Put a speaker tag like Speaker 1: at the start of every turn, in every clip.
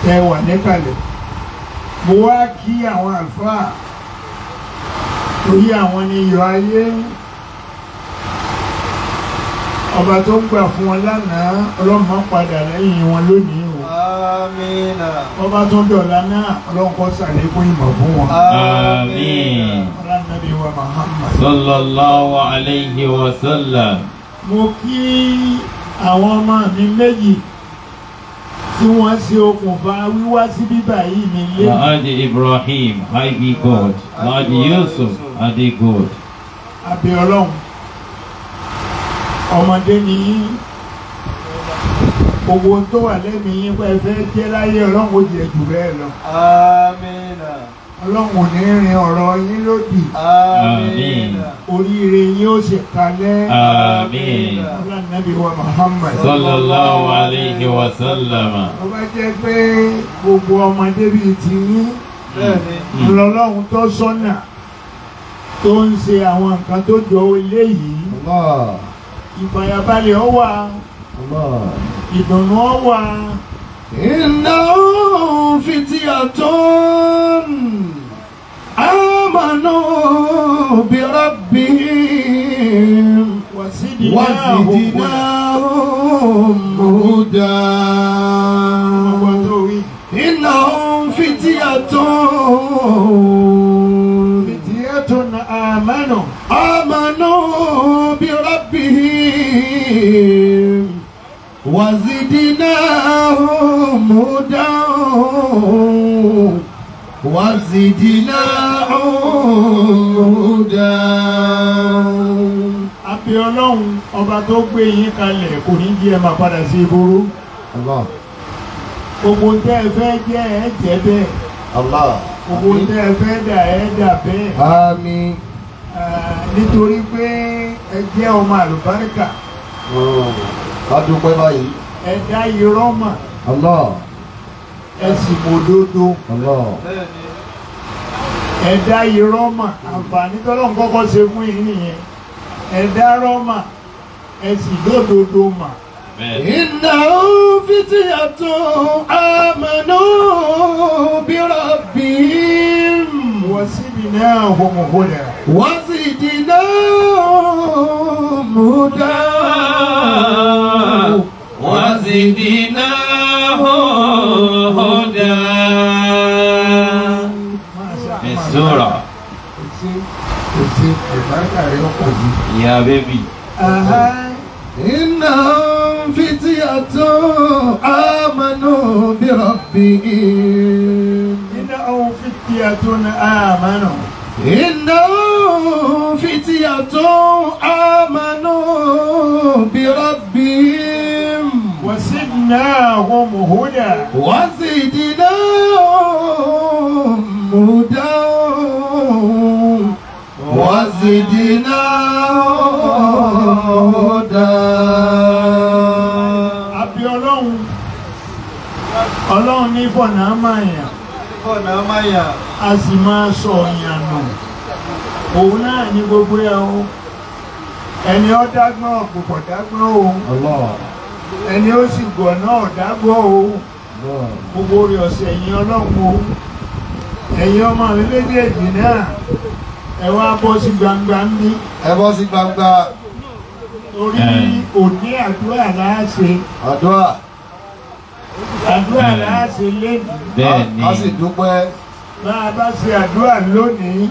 Speaker 1: tẹ wà níkàlẹ̀ mo wá kí àwọn àlùfáà torí àwọn ni iyọ̀ ayé ọba tó ń gbà fún wọn lánàá ọlọ́mọ padà lẹ́yìn wọn lónìí o
Speaker 2: Amina.
Speaker 1: ọba tó ń dọ̀la náà ọlọ́nkọ́ sàlékún ìmọ̀ fún wọn
Speaker 3: آمين
Speaker 1: ọlọ́nàbí wa Muhammad.
Speaker 3: صلى الله عليه وسلم
Speaker 1: mo kí àwọn ọmọ mi méjì tí wọ́n ṣe okùnfà wíwá sí bíbà yìí mi lé
Speaker 3: Alhaji Ibrahim Haigi God Alhaji Yusuf Adi God
Speaker 1: abẹ ọlọ́run ọmọdé ni yín gbogbo tó wà lẹ́mìí yín pé ẹ fẹ́ jẹ́ láyé ọlọ́run ó jẹ jù bẹ́ẹ̀ lọ
Speaker 2: Amina.
Speaker 1: ọlọ́run ò ní rin ọ̀rọ̀ yín lódì
Speaker 2: Amina.
Speaker 1: oríire yín ó sì kalẹ̀
Speaker 3: آمين
Speaker 1: ọlọ́nàbí wa Muhammad
Speaker 3: صلى الله عليه وسلم
Speaker 1: wọ́n bá jẹ́ pé gbogbo ọmọdé bíi ti yín
Speaker 2: Bẹ́ẹ̀ni.
Speaker 1: lọ́lọ́run tó sọ́nà tó ń ṣe àwọn nǹkan tó jọ eléyìí
Speaker 2: Allah.
Speaker 1: ìfàyàbalẹ̀ ó wà
Speaker 2: Allah.
Speaker 1: ìdùnnú ó wà
Speaker 2: إنهم فتية آمنوا بربهم
Speaker 1: wàsídìí
Speaker 2: وزدناهم هدى
Speaker 1: ọgbọ́n tó wí.
Speaker 2: إنهم فتية
Speaker 1: fìtìyẹ́tùn àmánù
Speaker 2: آمنوا بربهم وزدناهم هدى وزدناهم هدى
Speaker 1: àbí ọlọ́run ọba tó gbé yín kalẹ̀ kò ní jí ẹ máa padà sí ìború
Speaker 2: الله
Speaker 1: gbogbo tẹ́ ẹ fẹ́ jẹ́ ẹ jẹ́ bẹ́ẹ̀
Speaker 2: الله
Speaker 1: gbogbo tẹ́ ẹ fẹ́ dà ẹ dà bẹ́ẹ̀
Speaker 2: آمين
Speaker 1: Ah, nítorí pé ẹ jẹ́ ọmọ àlùbáríkà
Speaker 2: adúpẹ́ báyìí
Speaker 1: ẹ dá irọ́ mà
Speaker 2: Allah
Speaker 1: ẹ sì mòdodo
Speaker 2: Allah
Speaker 1: ẹ dá irọ́ mà àǹfààní tọ́lọ́ kọ́kọ́ ṣe fún yín nìyẹn ẹ dá irọ́ mà ẹ sì lódodo mà.
Speaker 2: إنهم فتية آمنوا بربهم
Speaker 1: وزدناهم هدى
Speaker 2: وزدناهم هدى
Speaker 3: وزدناه هدى في السورة
Speaker 1: Èsì èsì ìbáríkà rẹ̀ ọkọ̀ yìí.
Speaker 3: يا بيبي
Speaker 2: إنهم فتية آمنوا بربهم
Speaker 1: Iná ohun fìtìyàtò ní àmánù.
Speaker 2: إنهم فتية آمنوا بربهم
Speaker 1: وزدناهم هدى
Speaker 2: وزدناهم هدى وزدناهم هدى
Speaker 1: Àbí ọlọ́run ọlọ́run ní fọ̀nà máa yàn
Speaker 2: Ọ̀nà Máyà.
Speaker 1: a sì máa sọ ọ̀yàn nù. Òun náà ní gbogbo ẹ̀ o. Ẹni ó dágbọ́n ọ̀pọ̀pọ̀ dágbọ́n o.
Speaker 2: Allah.
Speaker 1: Ẹni ó sì gọ̀ náà dágbọ́n o.
Speaker 2: Allah.
Speaker 1: Gbogbo rẹ̀ ọ̀sẹ̀ yìí ọlọ́run o. Ẹ̀yin ọmọ mi méjèèjì náà ẹ wá bọ́ sí gbangba ń bí.
Speaker 2: Ẹ bọ́ sí gbangba
Speaker 1: Torí
Speaker 3: Ẹ̀.
Speaker 1: òní àdúrà láàṣẹ.
Speaker 2: àdúrà.
Speaker 1: Àdúrà
Speaker 3: Ẹ̀.
Speaker 1: láàṣẹ lénìí.
Speaker 3: bẹ́ẹ̀ni
Speaker 2: A sì dúpẹ́.
Speaker 1: bá a bá ṣe àdúrà lónìí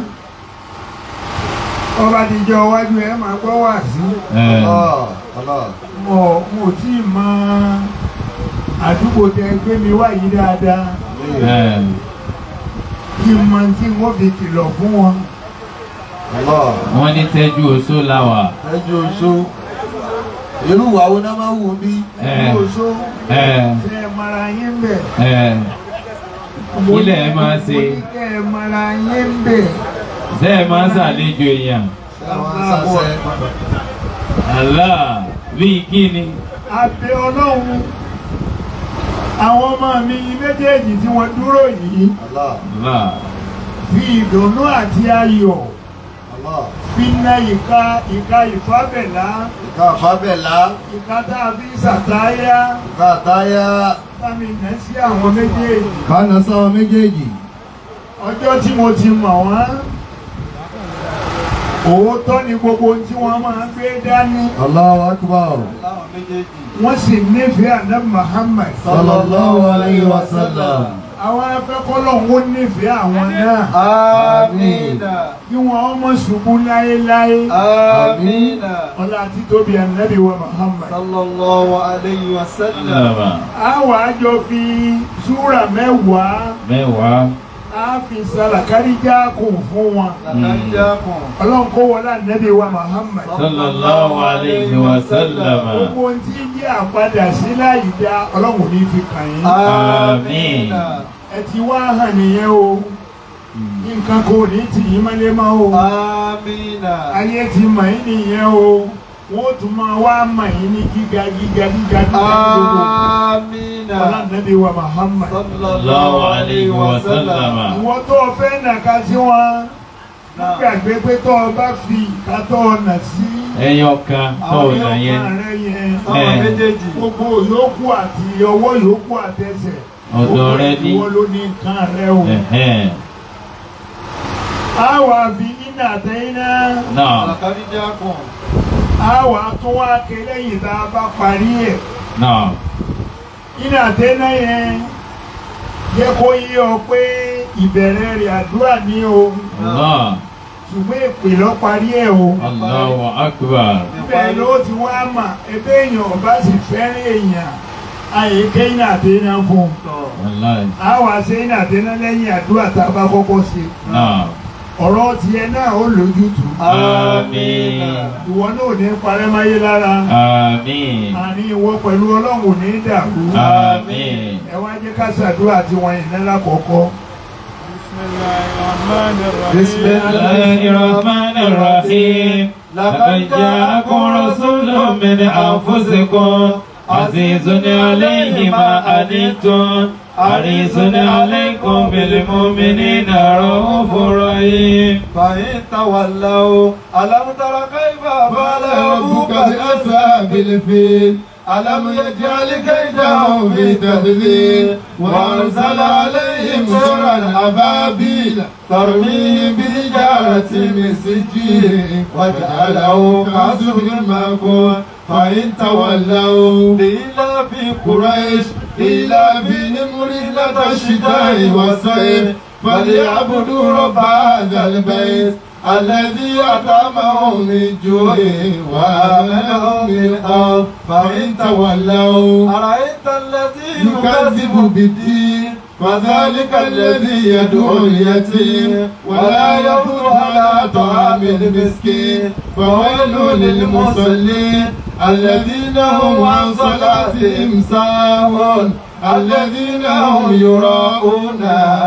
Speaker 1: ọba àdìjọ iwájú ẹ máa gbọ́ wà sí
Speaker 3: ẹ̀,
Speaker 2: Allah. Allah.
Speaker 1: mo mo tí ì mọ àdúgbò tẹ gbé mi wá yìí dáadáa
Speaker 3: ẹ̀,
Speaker 1: kí n mọ tí wọ́n fi kìlọ̀ fún wọn
Speaker 2: Allah.
Speaker 3: wọ́n ní tẹ́jú oṣó láwà
Speaker 2: Ẹjọ́ oṣó. Irú ìwà wo náà máa ń wù bí?
Speaker 3: ẹ̀,
Speaker 1: kí oṣó
Speaker 3: ẹ̀,
Speaker 1: ṣe é mara yín bẹ̀
Speaker 3: ẹ̀,
Speaker 1: mo
Speaker 3: Kí lẹ̀ ẹ máa ṣe?
Speaker 1: mo ní kẹ́ ẹ mara yín bẹ̀
Speaker 3: ṣé ẹ máa ń ṣàlejò èèyàn
Speaker 2: Àwọn sàṣẹ.
Speaker 3: Allah bíi kí ni
Speaker 1: abẹ ọlọ́run àwọn ọmọ mi méjèèjì tí wọ́n dúró yìí
Speaker 2: Allah.
Speaker 3: Allah
Speaker 1: fi ìdùnnú àti ayọ̀ fínà ìka ìka ìfábẹ̀lá
Speaker 2: ìka àfábẹ̀lá
Speaker 1: ìka tá a fi ṣàtáyà
Speaker 2: ìka àtáyá
Speaker 1: sámi nà sí àwọn méjèèjì
Speaker 2: kánà sáwọn méjèèjì
Speaker 1: ọjọ́ tí mo ti mọ̀ wọ́n òótọ́ ni gbogbo ohun tí wọ́n máa ń gbé dání
Speaker 2: Allahu akbar
Speaker 1: wọ́n sì nífẹ̀ẹ́ àná Muhammad
Speaker 2: sallallahu alayhi wa sallam
Speaker 1: àwọn afẹ́kọ́lọ́ ń nífẹ̀ẹ́ àwọn náà
Speaker 2: Àmín.
Speaker 1: kí wọ́n mọ̀ ṣubú láéláé
Speaker 2: Àmín.
Speaker 1: ọlá títóbi ànábì wa Muhammad.
Speaker 4: sallallahu alayhi wa sallam.
Speaker 3: Sallama.
Speaker 1: a wà á jọ fi súrà mẹ́wàá
Speaker 3: Mẹ́wàá.
Speaker 1: a fi sàlàkáríjà kù fún wọn
Speaker 4: Làkàjákùn.
Speaker 1: ọlọ́run kó wọlé ànábì wa Muhammad.
Speaker 3: Sallallahu alayhi wa sallama.
Speaker 1: gbogbo ohun tí jẹ́ àpadà sí láì dá ọlọ́run ní fi kàn yín.
Speaker 3: Àmín.
Speaker 1: ẹ ti wá hàn nìyẹn o nǹkan kò ní tì yín mọ́lé mọ́ o
Speaker 4: Amina.
Speaker 1: ayé ti mọ̀ yín nìyẹn o wọ́n tún máa wá mọ̀ yín ní gíga gíga gíga gíga gbogbo
Speaker 4: Amina.
Speaker 1: ọlá ànábì wa Muhammad.
Speaker 4: Sallallahu alayhi wa sallam.
Speaker 1: ìwọ tó o fẹ́ nàka sí wọn gbàgbé pé tó o bá fi ìka tó o nà sí
Speaker 3: Ẹyọ kan tó
Speaker 1: àwọn
Speaker 3: ọ̀nà
Speaker 1: yóò
Speaker 3: yẹn.
Speaker 1: máa rẹ yẹn
Speaker 4: Àwọn
Speaker 3: Eh.
Speaker 4: méjèèjì.
Speaker 1: gbogbo yòókù àti ọwọ́ yòókù àtẹsẹ̀
Speaker 3: Ọ̀dọ̀
Speaker 1: gbogbo
Speaker 3: rẹ ní.
Speaker 1: ìwọ ló ní nǹkan rẹ o.
Speaker 3: Ẹ̀hẹ́n.
Speaker 1: a wà fi iná àtẹ̀yìn náà
Speaker 3: Náà.
Speaker 4: Làkàjákùn.
Speaker 1: a wà tún wá ké lẹ́yìn tá a bá parí ẹ̀
Speaker 3: Náà.
Speaker 1: iná àtẹ̀yìn náà yẹn yẹ kó yé ọ pé ìbẹ̀rẹ̀ rẹ̀ àdúrà ní o
Speaker 3: Allah.
Speaker 1: ṣùgbọ́n èpè lọ parí ẹ̀ o.
Speaker 3: Allahu akbar.
Speaker 1: bẹ́ẹ̀ ló ti wá mà ebe èèyàn ọba sì fẹ́ràn èèyàn àyè kéyìn àtẹ̀yìn fún un.
Speaker 3: Wallahi.
Speaker 1: a wà sẹ́yìn àtẹ̀yìn lẹ́yìn àdúrà tá a bá kọ́kọ́ ṣe.
Speaker 3: Náà.
Speaker 1: ọ̀rọ̀ tiẹ̀ náà ó lójútùú.
Speaker 3: Àmín.
Speaker 1: ìwọ náà ò ní parẹ́ máyé lára.
Speaker 3: Àmín.
Speaker 1: àní ìwọ pẹ̀lú ọlọ́run ò ní dàrú.
Speaker 3: Àmín.
Speaker 1: ẹ wá jẹ́ ká ṣàdúrà tí wọ́n yìí nílá kọ̀ọ̀kọ́.
Speaker 4: بسم
Speaker 3: الله الرحمن الرحيم لقد جاءكم رسول من أنفسكم عزيز عليه ما أنتم حريص عليكم بالمؤمنين رؤوف رحيم
Speaker 4: فإن تولوا ألم تر كيف فعل ربك بأصحاب
Speaker 2: الفيل ألم يجعل كيدهم في تدليل وأرسل عليهم سرا أبابيل ترميهم بحجارة من سجيل وجعله كعصف مأكول فإن تولوا
Speaker 4: لإلا في
Speaker 2: قريش إلا فيهم رحلة الشتاء والصيف فليعبدوا رب هذا البيت الذي أطعمهم من جوع وآمنهم من خوف فإن تولوا
Speaker 4: أرأيت الذي
Speaker 2: يكذب بالدين فذلك الذي يدعو اليتيم ولا يحض على طعام المسكين فويل للمصلين الذين هم عن صلاتهم ساهون الذين هم يراءون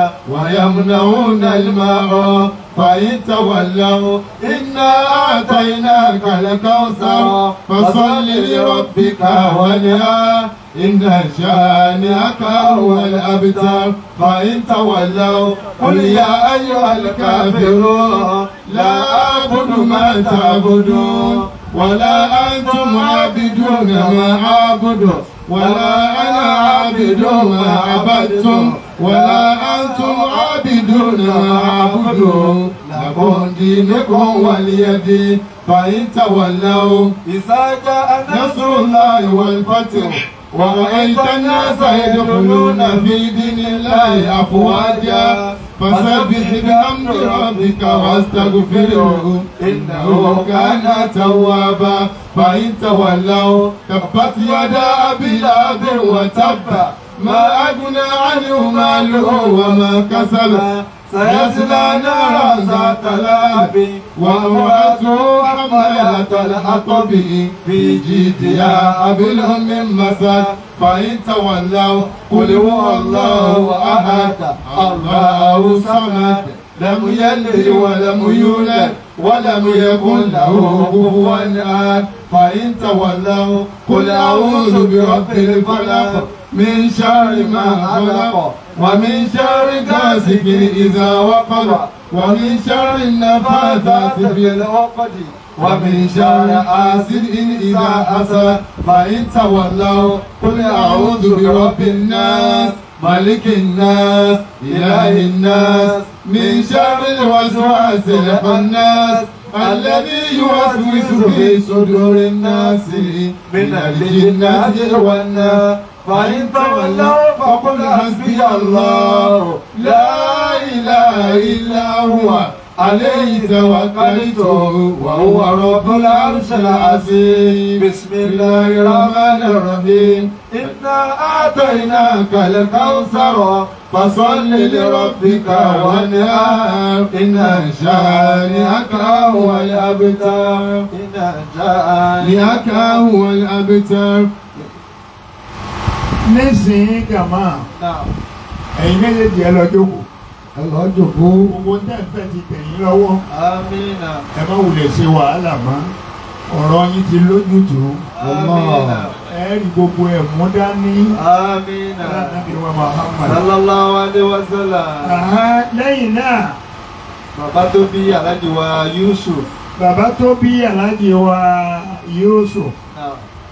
Speaker 2: ويمنعون الماء فإن تولوا إنا أعطيناك الكوثر فصل لربك ونهار إن شانئك هو الأبتر فإن تولوا قل يا أيها الكافرون لا أعبد ما تعبدون ولا أنتم عابدون ما أعبد ولا أنا عابد ما عبدتم ولا أنتم عابدون ما أعبد لكم دينكم ولي دين فإن تولوا
Speaker 4: إذا جاء
Speaker 2: نصر الله والفتح ورأيت الناس يدخلون في دين الله أفواجا فسبح بحمد ربك واستغفره إنه كان توابا فإن تولوا تبت يدا أبي لهب وتب ما أغنى عنه ماله وما كسب سيصلى نارا ذات لهب وامرأته حمالة الحطب في جيدها حبل من مسد فإن تولوا قل هو الله أحد الله صمد لم يلد ولم يولد ولم يكن له كفوا أحد فإن تولوا قل أعوذ برب الفلق من شر ما خلق ومن شر غاسق إذا وقب
Speaker 4: ومن شر النفاثات في العقد ومن شر حاسد إذا حسد فإن تولوا قل أعوذ برب الناس ملك الناس إله الناس من شر الوسواس الخناس الذي يوسوس في صدور الناس من الجنة والناس فإن تولوا فقل حسبي الله لا إله إلا هو عليه توكلت وهو رب العرش العظيم بسم الله الرحمن الرحيم إنا أعطيناك الكوثر فصل لربك وانهار إن شانئك هو الأبتر إن شانئك هو الأبتر
Speaker 1: nísìnyí jàmá
Speaker 4: نعم
Speaker 1: ẹ̀yin méjèèjì ẹ lọ jókòó
Speaker 2: ẹ lọ jòkó
Speaker 1: gbogbo tẹ́ǹfẹ́ ti tẹ̀yìn lọ́wọ́
Speaker 4: آمين
Speaker 1: ẹ má wulẹ̀ ṣe wàhálà mọ́ ọ̀rọ̀ yín ti lójútùú
Speaker 4: آمين
Speaker 1: ẹ rí gbogbo ẹ̀ mú dání
Speaker 4: آمين
Speaker 1: Ànábì wa Muhammad.
Speaker 4: صلى الله عليه وسلم
Speaker 1: Àhá, lẹ́yìn náà
Speaker 4: bàbá tó bí aláàjì wa Yusuf
Speaker 1: bàbá tó bí aláàjì wa Yusuf
Speaker 4: náà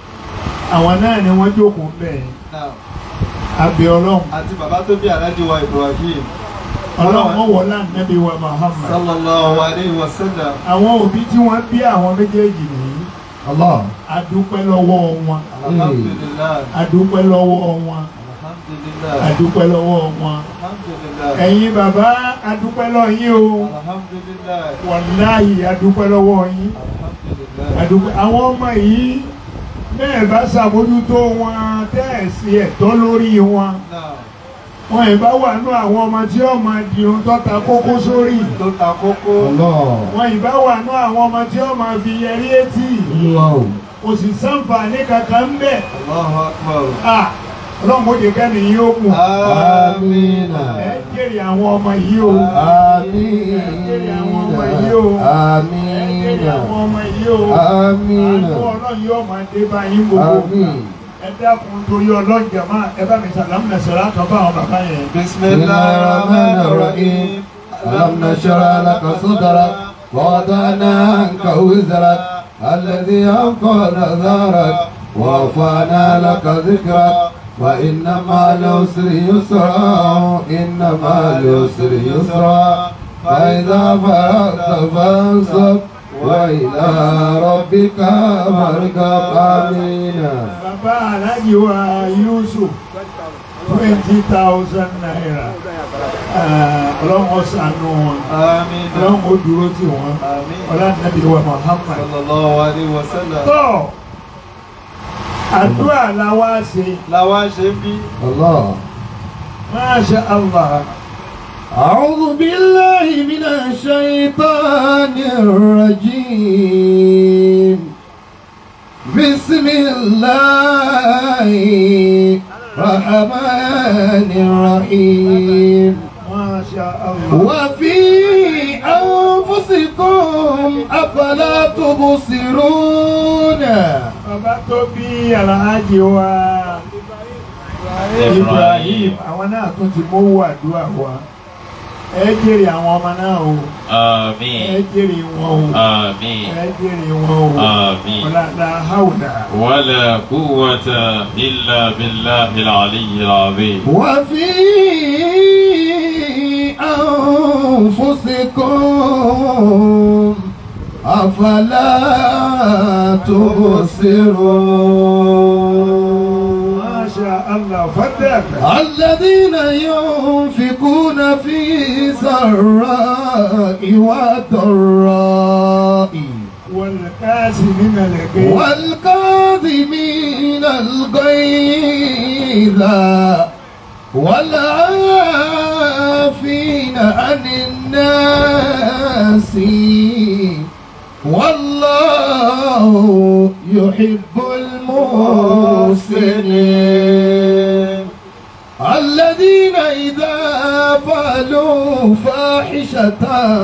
Speaker 1: àwọn náà ni wọ́n jókòó bẹ́ẹ̀
Speaker 4: náà
Speaker 1: abẹ́ ọlọ́run
Speaker 4: àti bàbá tó bí aláàjì wa Ibrahim
Speaker 1: ọlọ́run wọlé Ànábì wa Muhammad.
Speaker 4: sallallahu alayhi wa sallam
Speaker 1: àwọn òbí tí wọ́n bí àwọn méjèèjì nìyí
Speaker 2: Allah
Speaker 1: adúpẹ́ lọ́wọ́ wọn
Speaker 4: alhamdulillah
Speaker 1: adúpẹ́ lọ́wọ́ wọn
Speaker 4: alhamdulillah
Speaker 1: adúpẹ́ lọ́wọ́ wọn
Speaker 4: alhamdulillah
Speaker 1: ẹ̀yin bàbá adúpẹ́ lọ́wọ́ yín o
Speaker 4: alhamdulillah
Speaker 1: wàláyé adúpẹ́ lọ́wọ́ yín
Speaker 4: alhamdulillah
Speaker 1: adúpẹ́ àwọn ọmọ yìí bẹ́ẹ̀ bá ṣàmójútó wọn tẹ́ẹ̀sì ẹ̀tọ́ lórí wọn
Speaker 4: náà
Speaker 1: wọn ìbá wà nú àwọn ọmọ tí ó máa di ohun tó ta kókó sórí
Speaker 4: tó ta kókó
Speaker 2: Allah
Speaker 1: wọn ìbá wà nú àwọn ọmọ tí ó máa fi yẹrí etí
Speaker 2: Olúwa o
Speaker 1: kò sì sáǹfààní kankan ń bẹ̀
Speaker 4: Allahu akbar
Speaker 1: Ah, ọlọ́run ó jẹ́ kẹ́ni yìí ó kù
Speaker 2: Amina
Speaker 1: ẹ jèrè àwọn ọmọ yìí o
Speaker 2: Amina
Speaker 1: ẹ jèrè àwọn ọmọ yìí o ẹ jèrè
Speaker 2: Amina
Speaker 1: àwọn ọmọ yìí o
Speaker 2: Amina
Speaker 1: àánú ọlọ́run yóò máa dé bá yín gbogbo
Speaker 2: Amin
Speaker 1: ẹ dákun torí ọlọ́run jàmá ẹ bá mi sàlámù nàṣẹ́lá kan fún àwọn bàbá yẹn.
Speaker 4: bismillahir rahmanir rahim
Speaker 2: ألم نشرح لك صدرك ووضعنا عنك وزرك الذي أنقض ظهرك ورفعنا لك ذكرك وإن مع العسر يسرا إن مع العسر يسرا فإذا فرغت فانصب وإلى ربك فارغب آمين
Speaker 1: bàbá aláàjì wa Yusuf twenty thousand naira Ah, ọlọ́run ó ṣàánú wọn
Speaker 4: àmín
Speaker 1: ọlọ́run ó dúró tì wọ́n
Speaker 4: àmín
Speaker 1: ọlọ́run wa Muhammad.
Speaker 4: sallallahu alayhi wa sallam
Speaker 1: tọ́ àdúrà la wá ṣe
Speaker 4: làwa ṣe ń bí
Speaker 2: الله
Speaker 1: Masha Allah.
Speaker 2: أعوذ بالله من الشيطان الرجيم بسم الله الرحمن الرحيم
Speaker 1: Masha Allah.
Speaker 2: وفي أنفسكم أفلا تبصرون
Speaker 1: bàbá tó bí alhaji wa Ibrahim àwọn náà tún ti mówó àdúrà wa ẹ jèrè àwọn ọmọ náà o ẹ
Speaker 3: Àmín.
Speaker 1: jèrè wọn o
Speaker 3: Àmín.
Speaker 1: ẹ jèrè wọn o
Speaker 3: Àmín.
Speaker 1: ọ̀làdà haúdà.
Speaker 3: ولا قوة إلا بالله العلي العظيم
Speaker 2: وفي أنفسكم أفلا تبصرون
Speaker 1: Masha Allah fadal.
Speaker 2: الذين ينفقون في سراء وضراء
Speaker 1: والكاسمين الغيظ
Speaker 2: والكاظمين الغيظ والعافين عن الناس والله يحب المحسنين الذين إذا فعلوا فاحشة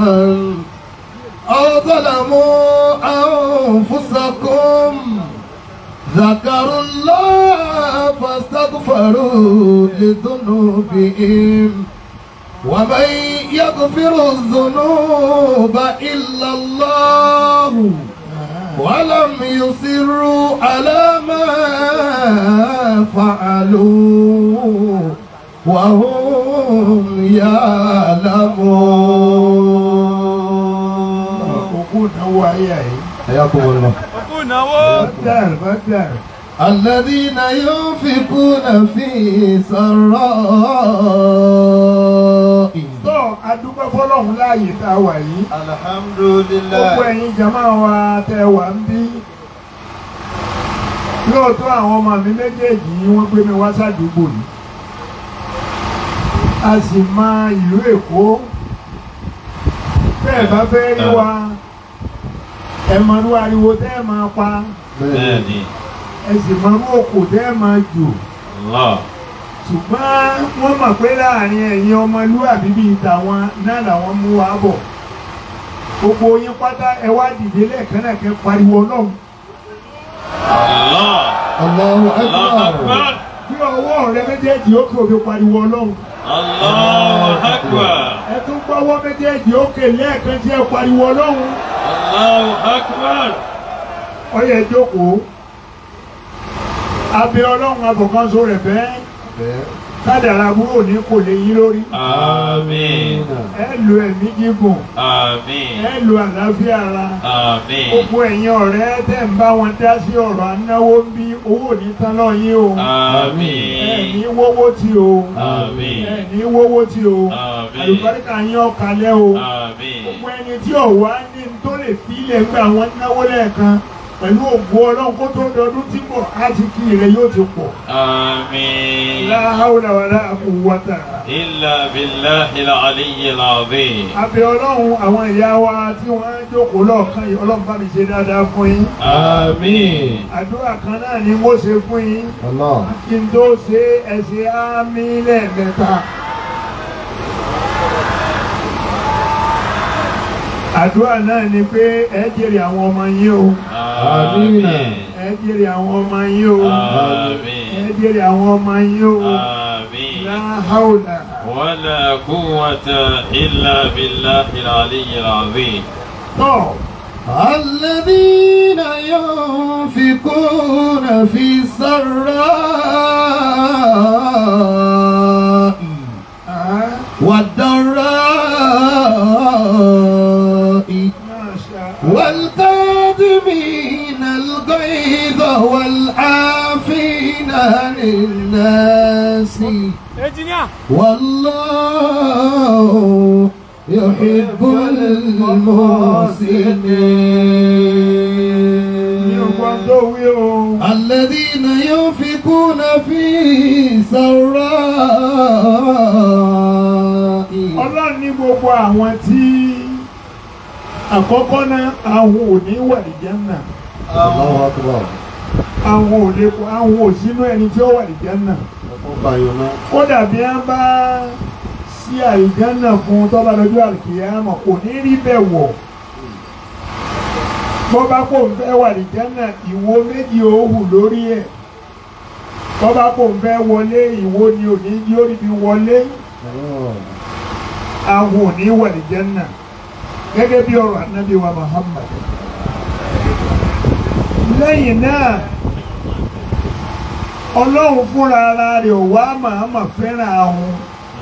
Speaker 2: أو ظلموا أنفسكم ذكروا الله فاستغفروا لذنوبهم ومن يغفر الذنوب إلا الله ولم يصروا على ما فعلوا وهم يعلمون
Speaker 1: òkú náwó ayé yìí.
Speaker 2: حياكم الله
Speaker 1: bàtàr bàtàr.
Speaker 2: الذين ينفقون في سراء
Speaker 1: tó adúgbò fọlọ́hún láàyè tá a wà yìí. gbogbo
Speaker 4: Alhamdulillah.
Speaker 1: ẹ̀yin jama wa tẹ wà ń bí. lóòótọ́ àwọn ọmọ mi méjèèjì yìí wọ́n gbé mi wá sádùúgbò yìí. a sì mọ ìlú èkó. bẹ́ẹ̀ bá fẹ́ rí wa ẹ mọ̀rú ariwo tẹ́ ẹ máa pa
Speaker 3: Bẹ́ẹ̀ni.
Speaker 1: ẹ sì mọ̀rú òkò tẹ́ ẹ máa jò.
Speaker 3: Allah.
Speaker 1: ṣùgbọ́n wọ́n mọ̀ pé láàrin ẹ̀yin ọmọlúwàbí bíi tàwọn náà làwọn mú wa bọ̀ gbogbo yín pátá ẹ wá dìde lẹ́ẹ̀kan náà kẹ́ pariwo ọlọ́run
Speaker 3: Allah.
Speaker 2: الله
Speaker 3: Allah
Speaker 2: أكبر
Speaker 3: Akbar.
Speaker 1: bí ọwọ́ rẹ méjèèjì ó kè òfin pariwo ọlọ́run
Speaker 3: Allah Akbar.
Speaker 1: ẹ tún gbọ́wọ́ méjèèjì ó kè lẹ́ẹ̀kan tí ẹ pariwo ọlọ́run
Speaker 3: Allah Akbar.
Speaker 1: ó yẹ jókòó abẹ ọlọ́run abọ̀kanso rẹ̀ bẹ́ẹ̀ kádàrá àbúrò ní kò lè yín lórí
Speaker 3: Àmín.
Speaker 1: ẹ lo ẹ̀mí gígùn
Speaker 3: Àmín.
Speaker 1: ẹ lo àlàáfíà ara.
Speaker 3: Àmín.
Speaker 1: gbogbo ẹ̀yin ọ̀rẹ́ tẹ̀ ń bá wọn dá sí ọ̀rọ̀ anáwó ń bí owó ní tán náà yín o
Speaker 3: Àmín.
Speaker 1: ẹ̀ní wówó tí o
Speaker 3: Àmín.
Speaker 1: ẹ̀ní wówó tí o
Speaker 3: Àmín.
Speaker 1: àlùbáríkà yín ọ̀kalẹ̀ o
Speaker 3: Àmín.
Speaker 1: gbogbo ẹni tí ọ̀wá ní n tó lè fi ilẹ̀ gbà wọ́n náwó lẹ́ẹ̀kan pẹ̀lú ògbó ọlọ́run kó tó dọdún tí bọ̀ á ti kí rẹ̀ yóò ti pọ̀
Speaker 3: Àmín.
Speaker 1: la hawla wala quwwata
Speaker 3: Illa billahi al-aliyyi al-azim.
Speaker 1: abẹ ọlọ́run àwọn ìyá wa tí wọ́n jókòó lọ́ọ̀kan yìí ọlọ́run bá mi ṣe dáadáa fún yín
Speaker 3: Àmín.
Speaker 1: àdúrà kan náà ni mo ṣe fún yín
Speaker 2: الله
Speaker 1: kí n tó ṣe ẹsẹ̀ ámì lẹ́ẹ̀mẹ́ta. àdúrà náà ni pé ẹ jèrè àwọn ọmọ yín o
Speaker 3: Àmín.
Speaker 1: ẹ jèrè àwọn ọmọ yín o ẹ
Speaker 3: Àmín.
Speaker 1: jèrè àwọn ọmọ yín o
Speaker 3: Àmín.
Speaker 1: la hawla
Speaker 3: ولا قوة إلا بالله العلي العظيم
Speaker 1: tọ́
Speaker 2: الذين ينفقون في السراء
Speaker 1: ah,
Speaker 2: والضراء
Speaker 1: masha
Speaker 2: والكاظمين الغيظ والعافين عن الناس والله يحب
Speaker 1: ní ọgbọ́n
Speaker 2: المحسنين
Speaker 1: tó wí o
Speaker 2: الذين ينفقون في سراء
Speaker 1: ọlọ́run ní gbogbo àwọn tí àkọ́kọ́ náà àwọn ò ní wà ní Jánnà
Speaker 2: الله أكبر
Speaker 1: àwọn ò lè kó àwọn ò sínú ẹni tí ó wà ní Jánnà kódà bí wọ́n bá sí àlìjánà fún tọ́ba lọ́jọ́ àlìkìyàmọ̀ kò ní rí bẹ́ẹ̀ wọ̀ bọ́bá kò ń fẹ́ wà àlìjánà ìwo méjì ó hù lórí ẹ̀ bọ́bá kò ń fẹ́ wọlé ìwo ni ò ní yóò rí bí wọlé àwọn ò ní wà àlìjánà gẹ́gẹ́ bí ọ̀rọ̀ ànábì wa Muhammad lẹ́yìn náà ọlọ́run fúnra ara rẹ̀ ò wá màámà fẹ́ràn àwọn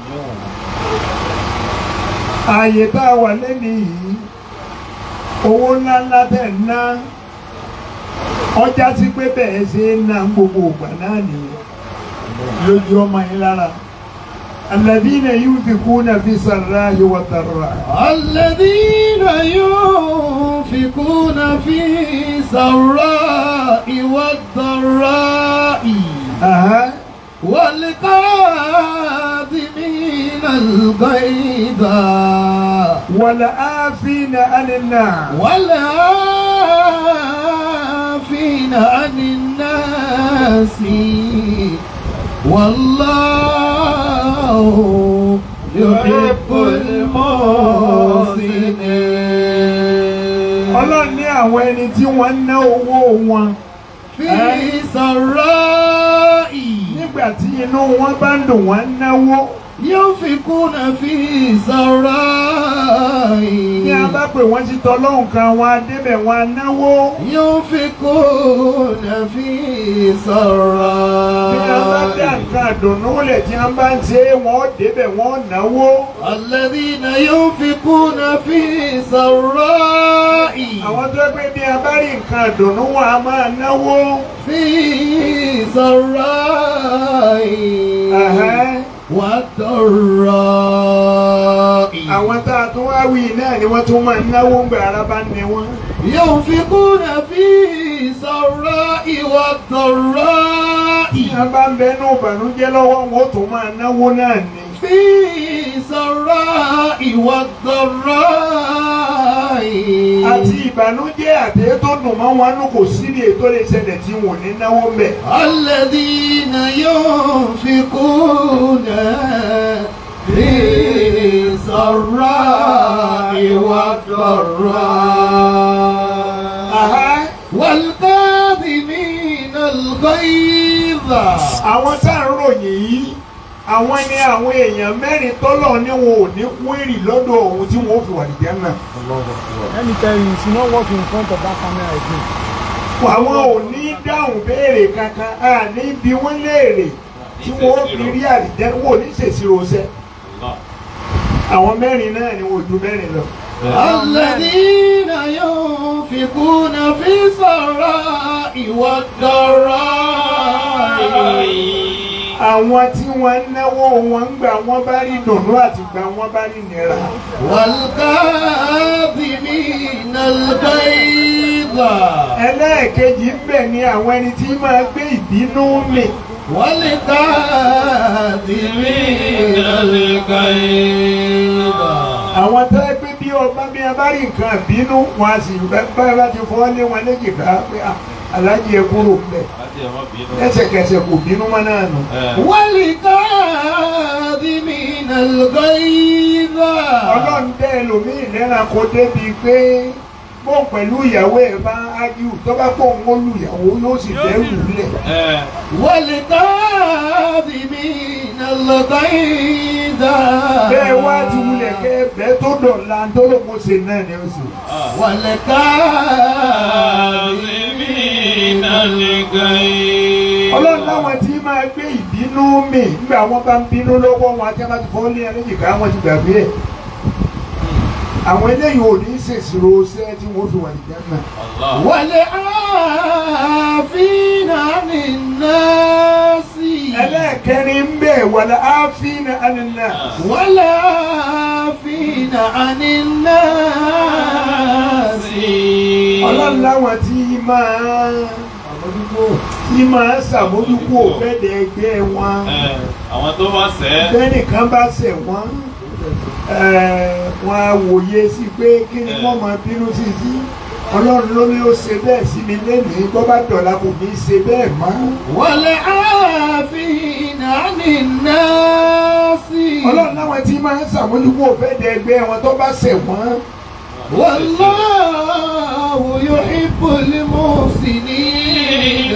Speaker 1: ààyè tá a wà lẹ́nu yìí owó ńláńlá tẹ̀ ń ná ọjà sí pé bẹ́ẹ̀ ṣe ń ná gbogbo ìgbà náà nìyẹn lójú ọmọ yín lára alladhina yunfikuna fi sarra'i wa dharra'i.
Speaker 2: الذين ينفقون في سراء والضراء
Speaker 1: Aha.
Speaker 2: والكاظمين الغيظ
Speaker 1: والعافين عن الناس
Speaker 2: والعافين عن الناس والله يحب المحسنين
Speaker 1: ọlọ́run ní àwọn ẹni tí wọ́n ń ná owó wọn
Speaker 2: في سراء
Speaker 1: nígbà tí inú wọn bá ń dùn wọ́n ń náwó
Speaker 2: ينفقون في سراء
Speaker 1: ní a bá pè wọ́n sí tọ́lọ́hùn kan wọn á débẹ̀ wọn á náwó
Speaker 2: ينفقون في
Speaker 1: bí a bá dá
Speaker 2: سراء
Speaker 1: nǹkan àdùnnú lẹ̀ tí a bá ń ṣe é wọ́n ó débẹ̀ wọ́n ó náwó
Speaker 2: الذين ينفقون في سراء
Speaker 1: àwọn tó pé bí a bá rí nǹkan àdùnnú wọn a máa náwó
Speaker 2: في سراء
Speaker 1: Ẹ̀hẹ́n.
Speaker 2: والضراء
Speaker 1: àwọn tá a tún wá wí náà ni wọ́n tún máa náwó ń gbà ara bá ní wọn.
Speaker 2: ينفقون في سراء والضراء
Speaker 1: tí a bá ń bẹnu ìbànújẹ́ lọ́wọ́ wọn ó tún máa náwó náà ni.
Speaker 2: في سراء والضراء
Speaker 1: àti ìbànújẹ́ àti èyí tó dùn mọ́ wọn nù kò sí ní ètò lè ṣẹlẹ̀ tí wọn ò ní náwó ń bẹ̀.
Speaker 2: الذين ينفقون في سراء والضراء
Speaker 1: Àhá.
Speaker 2: والكاظمين الغيظ
Speaker 1: àwọn tá à ń ròyìn yìí àwọn ni àwọn èèyàn mẹ́rin tọ́lọ̀ ní wọn ò ní kú èrì lọ́dọ̀ òun tí wọ́n ó fi wà nìjẹ́ náà.
Speaker 5: Let me tell you, you should not walk in front of that camera again.
Speaker 1: àwọn ò ní dáhùn béèrè kankan a ní bí wọ́n léèrè tí wọ́n ó fi rí àlìjẹ́ wọn ò ní ṣèṣirò ṣẹ́. àwọn mẹ́rin náà ni wọn ò ju mẹ́rin lọ.
Speaker 2: الذين ينفقون في السراء والضراء
Speaker 1: àwọn tí wọ́n ń náwó wọn ń gbà wọ́n bá rí dùnú àti gbà wọ́n bá rí nira.
Speaker 2: والكاظمين الغيظ
Speaker 1: ẹlẹ́ẹ̀kejì ń bẹ̀ ni àwọn ẹni tí máa gbé ìbínú mì.
Speaker 2: والكاظمين الغيظ
Speaker 1: àwọn tó ẹ pé bí ọba bí a bá rí nǹkan bínú wọn a sì bá bá ti fọ́ lé wọn léjìká pé "Ah, aláàjì ẹ kúrò ńbẹ̀ lẹ́sẹ̀kẹsẹ̀ kò bínú mọ́ náà nù.
Speaker 2: والكاظمين الغيظ
Speaker 1: ọlọ́run dẹ́ ẹlòmíì lẹ́ran kó débi pé bóun pẹ̀lú ìyàwó ẹ̀ bá ájú tó bá pọ̀ ń wọ́lù ìyàwó yóò sì dẹ́rù lẹ̀.
Speaker 2: والكاظمين الغيظ
Speaker 1: bẹ́ẹ̀ wá ti wulẹ̀ kẹ́ bẹ́ẹ̀ tó dọ̀la tó ló kó ṣe náà ni ó sì.
Speaker 2: والكاظمين
Speaker 1: ọlọ́run láwọn tí máa gbé ìbínú mì nígbà wọn bá ń bínú lọ́wọ́ wọn àti abájú fọ́ lé ẹlẹ́jìká wọn ti gbàgbé ẹ̀. àwọn eléyìí ò ní ṣèṣirò ṣẹ́ tí wọ́n fi wà ní jẹ́nà.
Speaker 2: والعافين عن الناس
Speaker 1: ẹlẹ́ẹ̀kẹrin ń bẹ̀ wàlẹ̀ áfínà ànínà.
Speaker 2: والعافين عن الناس
Speaker 1: ọlọ́run láwọn tí máa tí máa ṣàmójúkú òfẹ́dẹ̀ ẹgbẹ́ wọn
Speaker 3: àwọn tó bá sẹ́
Speaker 1: bẹ́nìkan bá ṣẹ̀ wọ́n eh, wọn á wòye sí pé kí ni wọ́n máa bínú sí sí ọlọ́run ló ní ó ṣe bẹ́ẹ̀ sí mi lẹ́nìí bọ́ bá dọ̀la kò ní í ṣe bẹ́ẹ̀ mọ́
Speaker 2: والعافين عن الناس
Speaker 1: ọlọ́run láwọn tí máa ṣàmójúkú òfẹ́dẹ̀ ẹgbẹ́ wọn tó bá ṣẹ̀ wọ́n
Speaker 2: والله يحب المحسنين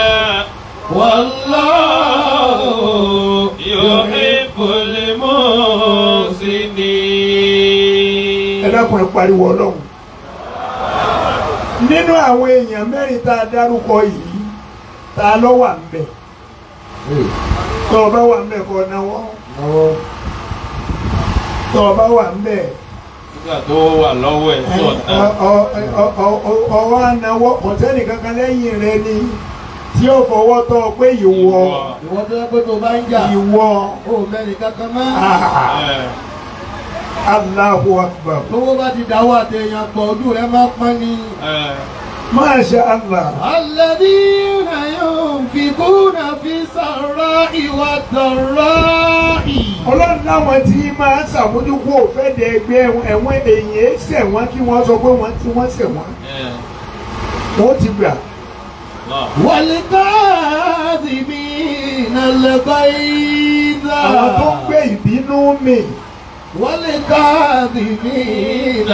Speaker 2: والله
Speaker 3: يحب المحسنين
Speaker 1: ẹ dákun ẹ pariwo ọlọ́run nínú àwọn èèyàn mẹ́rin tá a dárúkọ yìí tá a lọ wà ń bẹ̀ tó o bá wà ń bẹ̀ kọ́ náwó tó o bá wà ń bẹ̀
Speaker 3: nígbà tó wà lọ́wọ́ ẹ̀ sọ̀tàn
Speaker 1: ọwọ́ ànáwó ọ̀tẹ́nì kankan lẹ́yìn rẹ ni tí ó fọwọ́ tọ́ ọ pé ìwọ
Speaker 2: ìwọ tó yẹ pé tó bá ń jà
Speaker 1: ìwọ
Speaker 2: ó mẹ́rin kankan mọ́
Speaker 1: ah, Allahu Akbar
Speaker 2: lówó bá ti dáwọ́ àtẹ̀yàn pọ̀ ojú rẹ̀ máa pọ́n ni.
Speaker 1: Masha Allah
Speaker 2: الذين ينفقون في السراء والضراء
Speaker 1: ọlọ́run láwọn tí máa ń ṣàmójúkú òfẹ́dẹ̀ ẹgbẹ́ ẹ̀wọ̀n èyí ṣẹ̀ wọ́n kí wọ́n sọ pé wọ́n tí wọ́n ṣẹ̀ wọ́n wọ́n ti gbà
Speaker 2: والكاظمين الغيظ
Speaker 1: àwọn tó ń gbé ìbínú mì
Speaker 2: والكاظمين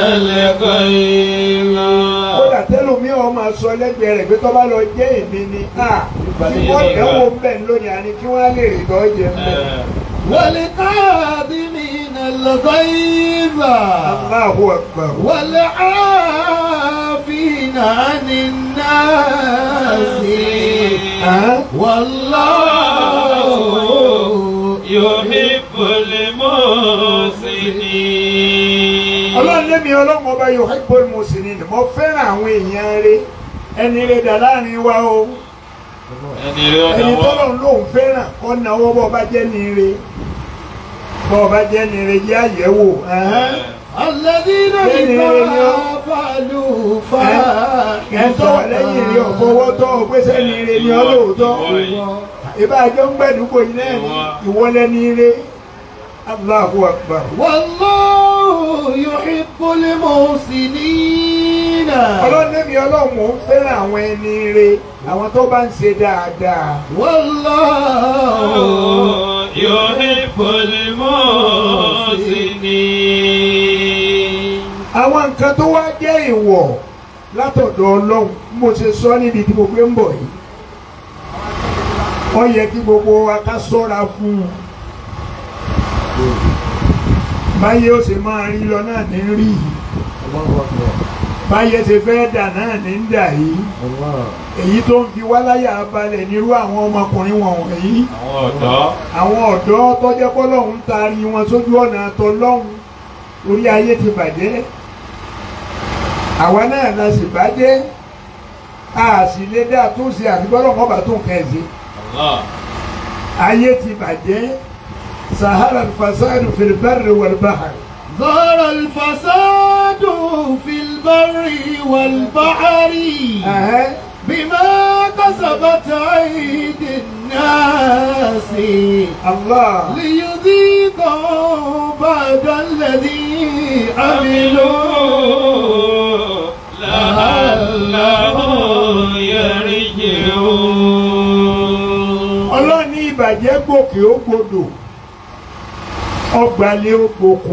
Speaker 1: kódà tẹ́lómi ọ̀ máa sọ lẹ́gbẹ̀ẹ́ rẹ̀ pé tó bá lọ jẹ́ èmi ni a tí wọ́n dẹ́wọ́ ń bẹ̀ lónìí àní kí wọ́n á lè rí tọ́ jẹ ń bẹ̀.
Speaker 2: والكاظمين الغيظ
Speaker 1: Allahu akbar.
Speaker 2: والعافين عن الناس
Speaker 1: Ẹ́
Speaker 2: والله
Speaker 3: يحب المحسنين
Speaker 1: ọlọ́run lémi ọlọ́run ọba yuhibbul muhsinin mo fẹ́ràn àwọn èèyàn rẹ̀ ẹni rẹ̀ dà láàrin wa o
Speaker 3: ẹni rí ọ̀nà
Speaker 1: ẹni
Speaker 3: wọn
Speaker 1: tọ́lọ́run lòun fẹ́ràn kọ́ náwó bọ́ ọba jẹ́ ní rẹ̀ bọ́ ọba jẹ́ ní rẹ̀ jẹ́ àyẹ̀wò ẹ̀hẹ́n.
Speaker 2: الذين
Speaker 1: Bẹ́ẹ̀ni,
Speaker 2: إذا
Speaker 1: ẹni ọ-
Speaker 2: فعلوا
Speaker 1: ẹ̀ tó wà lẹ́yìn rí ọ̀fọwọ́ tọ́ ọ pé sẹ́ni rẹ̀ ni ọ lóòótọ́ ìbájọ́ ń gbẹ̀dúgbò yìí náà ní ìwọlẹ́ni rẹ̀ Allahu akbar.
Speaker 2: والله يحب المحسنين
Speaker 1: ọlọ́run lémi ọlọ́run mò ń fẹ́ràn àwọn ẹni rẹ̀ àwọn tó bá ń ṣe dáadáa.
Speaker 2: والله
Speaker 3: يحب المحسنين
Speaker 1: àwọn nǹkan tó wá jẹ́ ìwọ̀ látọ̀dọ̀ ọlọ́run bí mo ṣe sọ níbi tí mo gbé ń bọ̀ yìí ó yẹ kí gbogbo wa ká sọ́ra fún un báyé ó ṣe máa rí lọ náà ní rí yìí báyé ṣe fẹ́ dà náà ní ń dà yìí èyí tó ń fi wá láyà balẹ̀ nírú àwọn ọmọkùnrin wọn wọ̀nyí
Speaker 3: àwọn ọ̀dọ́
Speaker 1: àwọn ọ̀dọ́ tọ́jẹ́ pọ́lọ́hún ń taari wọn sójú ọ̀nà àtọ́lọ́hún orí ayé ti bàjẹ́ àwa náà la sì bàjẹ́ a sì lè dá tó ṣe àfikọ́lọ́ wọn bá tó nǹkan ẹ̀ sí
Speaker 3: Allah
Speaker 1: ayé ti bàjẹ́ sahara fasadu fil barri wal bahr
Speaker 2: ظهر الفساد في البر والبحر
Speaker 1: Ẹ̀hẹ́.
Speaker 2: بما كسبت أيدي الناس
Speaker 1: Allah
Speaker 2: ليذيقوا بعد الذي عملوا
Speaker 3: عملوا لعلهم يرجعون
Speaker 1: ọlọ́ni ìbàjẹ́ gòkè ó gbodò ọgbàlẹ̀ ó gboko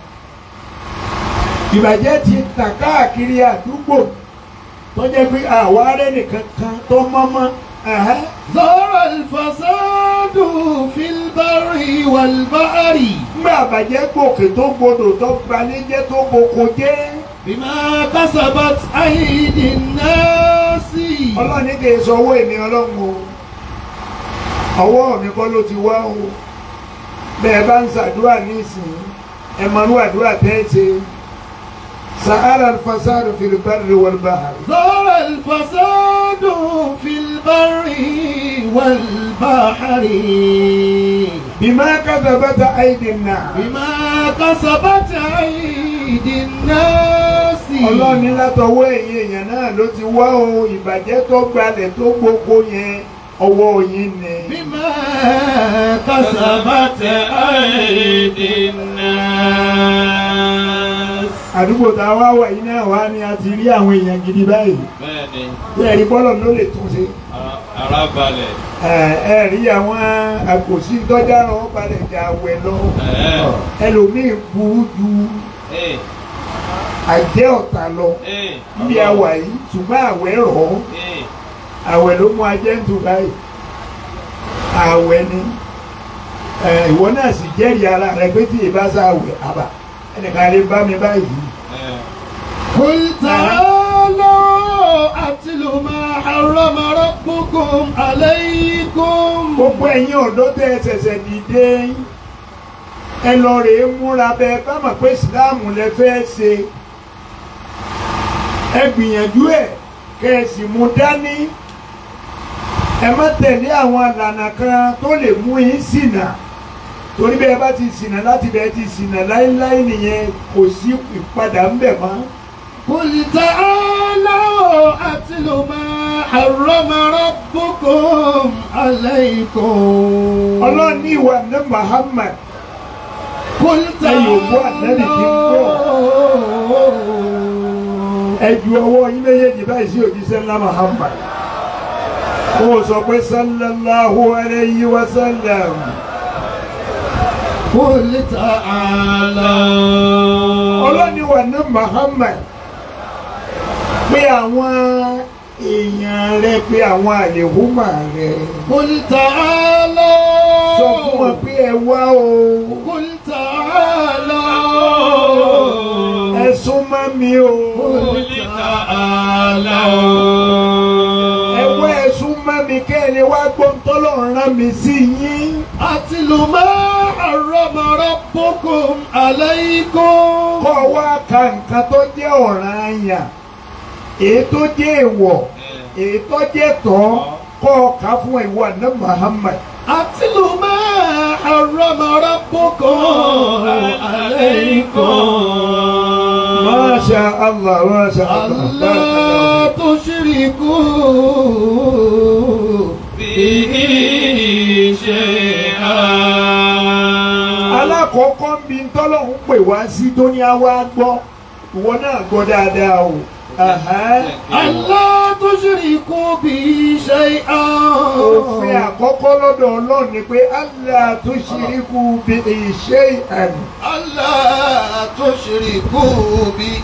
Speaker 1: ìbàjẹ́ ti tàn káàkiri àdúgbò tó jẹ́ pé àwa arẹ́ nìkan kan tó mọ́mọ́ ẹ̀hẹ́.
Speaker 2: ظهر الفساد في البر والبحر
Speaker 1: nígbà àbàjẹ́ gòkè tó gbodò tó gbalẹ̀ jẹ́ tó gboko jẹ́
Speaker 2: بما كسبت أيدي الناس
Speaker 1: ọlọ́ni kì í sọ owó èmi ọlọ́run o ọwọ́ mi kọ́ ló ti wá o bẹ́ẹ̀ bá ń ṣàdúrà nísìnyí ẹ̀ mọ̀nú àdúrà tẹ́ ẹ ṣe sahara alfasadu fil barri wal bahri.
Speaker 2: ظهر الفساد في البر والبحر
Speaker 1: بما كذبت أيدي الناس
Speaker 2: بما كسبت أيدي الناس
Speaker 1: ọlọ́run ní látọwọ́ ẹ̀yin èèyàn náà ló ti wá o ìbàjẹ́ tó gbalẹ̀ tó gbogbo yẹn ọwọ́ yín ni.
Speaker 2: بما كسبت
Speaker 3: كسبت أيدي الناس
Speaker 1: àdúgbò tá a wá wà yìí náà wá ní a ti rí àwọn èèyàn gidi báyìí
Speaker 3: bẹ́ẹ̀ni
Speaker 1: bẹ́ẹ̀ rí bọ́lọ̀ ló lè tún ṣe.
Speaker 3: ara- ara balẹ̀
Speaker 1: ẹ ẹ rí àwọn àkòsí tọ́jà rán balẹ̀ jà wẹ̀ lọ
Speaker 3: ẹ̀ẹ́
Speaker 1: ẹlòmíì burú ju
Speaker 3: ẹ̀
Speaker 1: àjẹ́ ọ̀tá lọ
Speaker 3: ẹ̀
Speaker 1: níbi àwà yìí ṣùgbọ́n àwẹ̀ rọ̀ ọ́.
Speaker 3: ẹ̀
Speaker 1: àwẹ̀ ló mú ajẹ́ ń tu báyìí àwẹ̀ ni ẹ, ìwọ náà sì jẹ́rìí ara rẹ pé tí ìbá sá àwẹ̀ àbà ẹnìkan lè bá mi báyìí
Speaker 3: ẹ̀
Speaker 2: قل تعالوا أتل ما حرم ربكم عليكم
Speaker 1: gbogbo ẹ̀yin ọ̀dọ́ tẹ́ ẹ ṣẹ̀ṣẹ̀ dìde ẹ lọ rèé múra bẹ́ẹ̀ bá mọ̀ pé ìsìláàmù lẹ fẹ́ ṣe ẹ gbìyànjú ẹ̀ kẹ́ ẹ sì mú dání ẹ má tẹ̀lé àwọn àlànà kan tó lè mú yín ṣìnà torí bẹ́ẹ̀ bá ti ṣìnà láti bẹ́ẹ̀ ti ṣìnà láéláé nìyẹn kò sí ìpadà ń bẹ̀ mọ́.
Speaker 2: قل تعالوا أتل ما حرم ربكم عليكم
Speaker 1: ọlọ́run ní ìwà ní Muhammad
Speaker 2: قل
Speaker 1: ẹ̀yin òkú àtẹ́lẹ̀ kí n gbọ́
Speaker 2: تعالوا
Speaker 1: ẹ ju ọwọ́ yín méjèèjì báyìí sí òjíṣẹ́ ńlá Muhammad kó o sọ pé sallallahu alayhi wa sallam
Speaker 2: قل تعالوا
Speaker 1: ọlọ́run ní ìwà ní Muhammad pé àwọn èèyàn rẹ pé àwọn àlèhùmà rẹ
Speaker 2: قل تعالوا
Speaker 1: sọ fún wọn pé ẹ wá o
Speaker 2: قل تعالوا
Speaker 1: ẹ sún mọ́ mi o
Speaker 3: قل تعالوا
Speaker 1: ẹ wá ẹ sún mọ́ mi kẹ́ ẹ lè wá gbọ́ tọ́lọ́run rán mi sí yín.
Speaker 2: أتل ما حرم ربكم عليكم
Speaker 1: kọ́ wá ka nǹkan tó jẹ́ ọ̀ràn àyàn èyí tó jẹ́ èèwọ̀ èyí tó jẹ́ tọ́ kọ́ ọ ká fún ìwọ àná Muhammad.
Speaker 2: أتل ما حرم ربكم عليكم
Speaker 1: Masha Allah Masha Allah.
Speaker 2: ألا تشركوا
Speaker 3: به شيئا
Speaker 1: alákọ̀ọ́kọ́ ń bi tọ́lọ́hún pè wá sí tó ní àwa gbọ́ ìwọ náà gbọ́ dáadáa o. Àhán.
Speaker 2: ألا تشركوا به شيئا
Speaker 1: òfin àkọ́kọ́ lọ́dọ̀ ọlọ́run ni pé Allah tushriku bi shay'an.
Speaker 2: ألا تشركوا به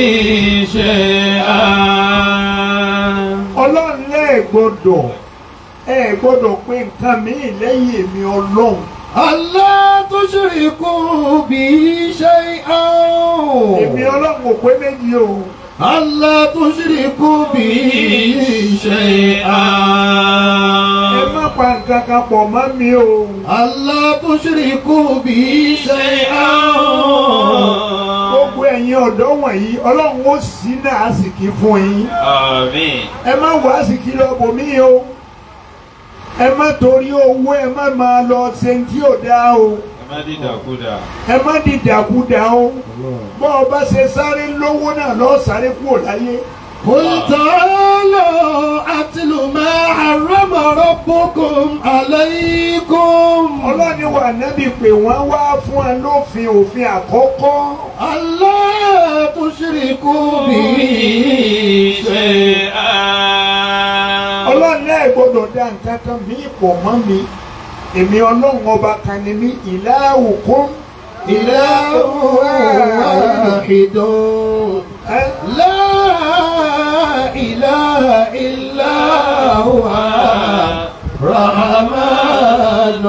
Speaker 3: شيئا
Speaker 1: ọlọ́run lẹ́ẹ̀ gbọ́dọ̀ ẹ gbọ́dọ̀ pé nǹkan míì lẹ́yìn èmi ọlọ́run.
Speaker 2: ألا تشركوا به شيئا
Speaker 1: èmi ọlọ́run ò pé méjì o.
Speaker 2: ألا تشركوا به شيئا
Speaker 1: ẹ má pa nǹkan kan pọ̀ mọ́ mi o.
Speaker 2: ألا تشركوا به شيئا
Speaker 1: gbogbo ẹ̀yin ọ̀dọ́ wọ̀nyí ọlọ́run ó sì náà àsìkí fún yín.
Speaker 3: آمين
Speaker 1: ẹ má wá àsìkí lọ bòmí o. ẹ má torí owó ẹ má máa lọ ṣe tí ò dáa o.
Speaker 3: ẹ má dìdàkudà
Speaker 1: ẹ má dìdàkudà o. bọ́ ọ bá ṣe sáré lówó náà lọ́ọ́ sáré kúrò láyé.
Speaker 2: قل تعالوا أتل ما حرم ربكم عليكم
Speaker 1: ọlọ́ni wà nábì pé wọ́n wá fún ẹ lófin òfin àkọ́kọ́.
Speaker 2: ألا تشركوا به
Speaker 3: شيئا
Speaker 1: ọlọ́run náà gbọ́dọ̀ dá nǹkan kan mí pọ̀ mọ́ mi èmi ọlọ́run ọba kan ni mí ilahukum
Speaker 2: إله واحد
Speaker 1: ẹ́
Speaker 2: لا إله إلا هو الرحمن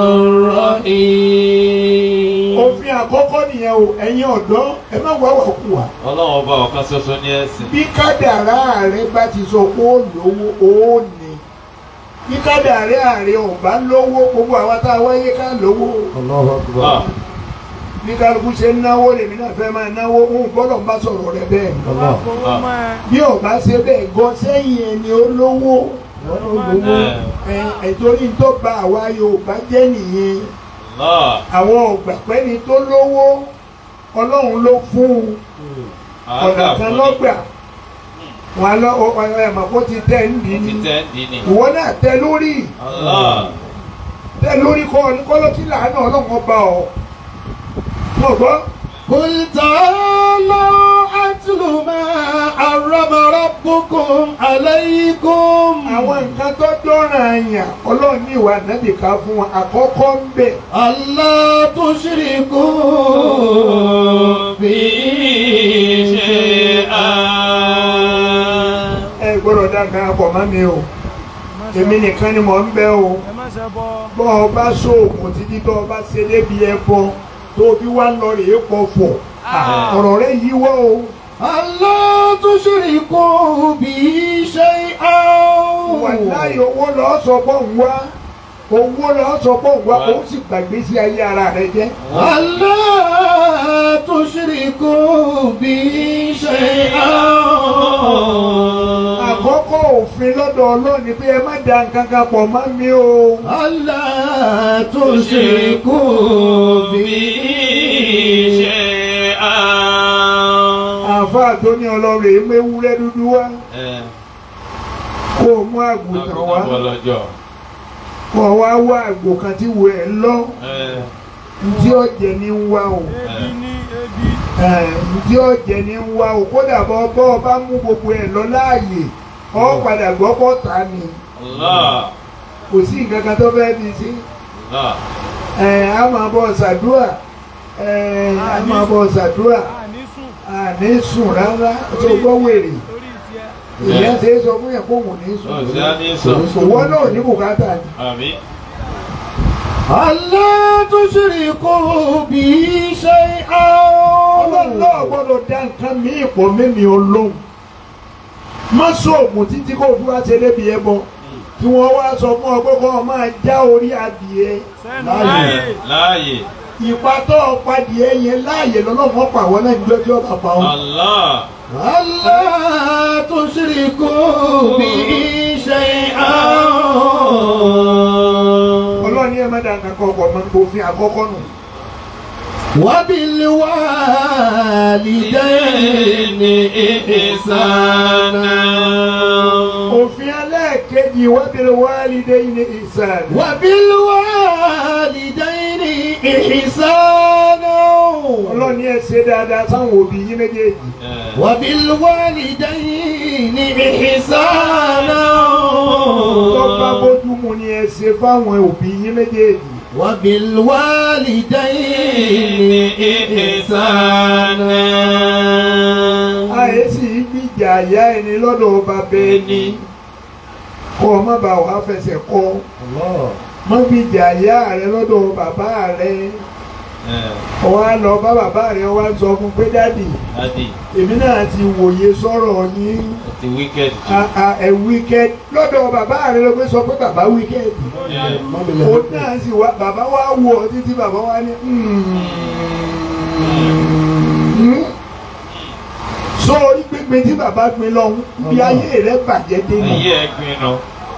Speaker 2: الرحيم
Speaker 1: òfin àkọ́kọ́ nìyẹn o ẹ̀yin ọ̀dọ́ ẹ má wá wà kú wa.
Speaker 3: ọlọ́run ọba ọ̀kan ṣoṣo ní ẹ̀sìn
Speaker 1: bí kádàrá rẹ bá ti sọ pé ó lówó ó ní bí kádàrá rẹ ò bá lówó gbogbo àwa tá a wáyé ká lówó
Speaker 3: Ah,
Speaker 1: bí kálukú ṣe ń náwó lèmi náà fẹ́ máa náwó ń gbọ́dọ̀ bá sọ̀rọ̀ rẹ bẹ́ẹ̀ bí ò bá ṣe bẹ́ẹ̀ gan sẹ́yìn ẹni olówó ẹ ẹ̀tọ́rí tó ba àwa Yorùbá jẹ́ nìyẹn
Speaker 3: Allah
Speaker 1: àwọn ọ̀gbàpẹ́ni tó lówó Ọlọ́run ló fún un ọ̀nà kan lọ́gbà wọn lọ ẹ̀mọ̀ kó ti tẹ̀ ń dì ní
Speaker 3: títẹ̀ ń dì ní
Speaker 1: ìwọ náà tẹ lórí
Speaker 3: Allah
Speaker 1: tẹ lórí kọ́ kọ́lọ́kí làánà Ọlọ́run ọba ọ̀ mọ̀ gbọ́
Speaker 2: قل تعالوا أتل ما حرم ربكم عليكم
Speaker 1: àwọn nǹkan tó dọ́ràn àyàn Ọlọ́run ní ìwà nàbìkà fún wọn àkọ́kọ́ ń bẹ̀
Speaker 2: ألا تشركوا به شيئا
Speaker 1: ẹ gbọ́dọ̀ dá nǹkan pọ̀ mọ́ mi o èmi nìkan ni mò ń bẹ o.
Speaker 5: ẹ má ṣe bọ
Speaker 1: bọ́ ọ bá sóògùn títí tó o bá ṣe débi ẹbọ tó o bí wá lọ rèé pọ̀fọ̀ ọ̀rọ̀ rẹ yíwọ́ o
Speaker 2: ألا تشركوا به شيئا
Speaker 1: wàláyé owó lọ́ọ́ sọ pọ̀ ń wá owó lọ́ọ́ sọ pọ̀ ń wá ó sì gbàgbé sí ayé ara rẹ jẹ́
Speaker 2: ألا تشركوا به شيئا
Speaker 1: àkọ́kọ́ òfin lọ́dọ̀ Ọlọ́run ni pé ẹ má da nǹkan kan pọ̀ mọ́ mi o
Speaker 2: ألا تشركوا به
Speaker 3: شيئا
Speaker 1: àáfàá tó ní Ọlọ́run èyí mú ewúrẹ́ dúdú wá
Speaker 3: ẹ̀
Speaker 1: kó o mú àgùntàn wá
Speaker 3: àgùntàn bọ́lọ́jọ́
Speaker 1: kó o wá wá àgbò kan tí wo ẹ̀ lọ
Speaker 3: ẹ̀
Speaker 1: ntí ọ̀jẹ̀ ní ń wá o.
Speaker 5: ebi ní ebi
Speaker 1: ǹdí ọ̀jẹ̀ ni ń wá o kódà bọ́ bọ́ ọ bá mú gbogbo ẹ̀ lọ láàyè ọ padà gbọ́ pọ̀ ta ni
Speaker 3: Allah
Speaker 1: kò sí nǹkan kan tó fẹ́ di sí
Speaker 3: Allah
Speaker 1: ẹ̀ á máa bọ̀ ṣàdúrà ẹ̀ á máa bọ̀ ṣàdúrà
Speaker 5: a ní sùn
Speaker 1: àní sùn rárá tó gbọ́ wèrè
Speaker 5: lórí tiẹ̀
Speaker 1: ìyẹn ṣe é sọ fún yẹn kó wò ní sùn
Speaker 3: ọ̀sẹ̀ á ní sọ
Speaker 1: òwò náà ní bùkátà ni
Speaker 3: àmì
Speaker 2: ألا تشركوا به شيئا
Speaker 1: ọlọ́run náà gbọ́dọ̀ dá nǹkan míì pọ̀ mímí olóhùn má sóògùn títí kó fún wa ṣe débi ẹ bọ kí wọ́n wá sọ fún ọ pé kó o máa já orí adìẹ
Speaker 3: láàyè láàyè
Speaker 1: ìpa tó o padìẹ yẹn láàyè lọ́lọ́mọ pàwọ́ náà níjọ́ tí ó bá pa ọ́.
Speaker 3: Allah
Speaker 2: ألا تشركوا به شيئا
Speaker 1: ọlọ́run ní ẹ má dá nǹkan kan ọkọ̀ máa ń gbòfin àkọ́kọ́ nù.
Speaker 2: وبالوالدين إحسانا
Speaker 1: òfin ẹlẹ́ẹ̀kejì wábìrì wálídé ní ìsàn.
Speaker 2: وبالوالدين إحسانا
Speaker 1: ọlọ́run ní ẹ ṣe dáadáa sáwọn òbí yín méjèèjì.
Speaker 2: وبالوالدين إحسانا
Speaker 1: tó bá bójú mu ni ẹ ṣe fáwọn òbí yín méjèèjì.
Speaker 2: وبالوالدين إحسانا
Speaker 1: àyè sì í gbìjà àyà ẹni lọ́dọ̀ bàbá ẹni kọ́ ọ má bàa wàá fẹsẹ̀ kọ́ má gbìjà àyà rẹ lọ́dọ̀ bàbá rẹ ọwọ́ á lọ bá bàbá rẹ ọwọ́ á sọ fún pé dáàdì
Speaker 3: adi
Speaker 1: èmi náà ti wòye sọ̀rọ̀ yín
Speaker 3: àti wicked
Speaker 1: a- a- ẹ wíkẹ́d lọ́dọ̀ bàbá rẹ ló pé sọ pé bàbá wíkẹ́d ó náà sì wá bàbá wa wò ó títí bàbá wa ní "Mm." so orí pínpín tí bàbá pín lọ́hún bí ayé rẹ bàjẹ́ dé nù.
Speaker 3: ayé ẹgbin nù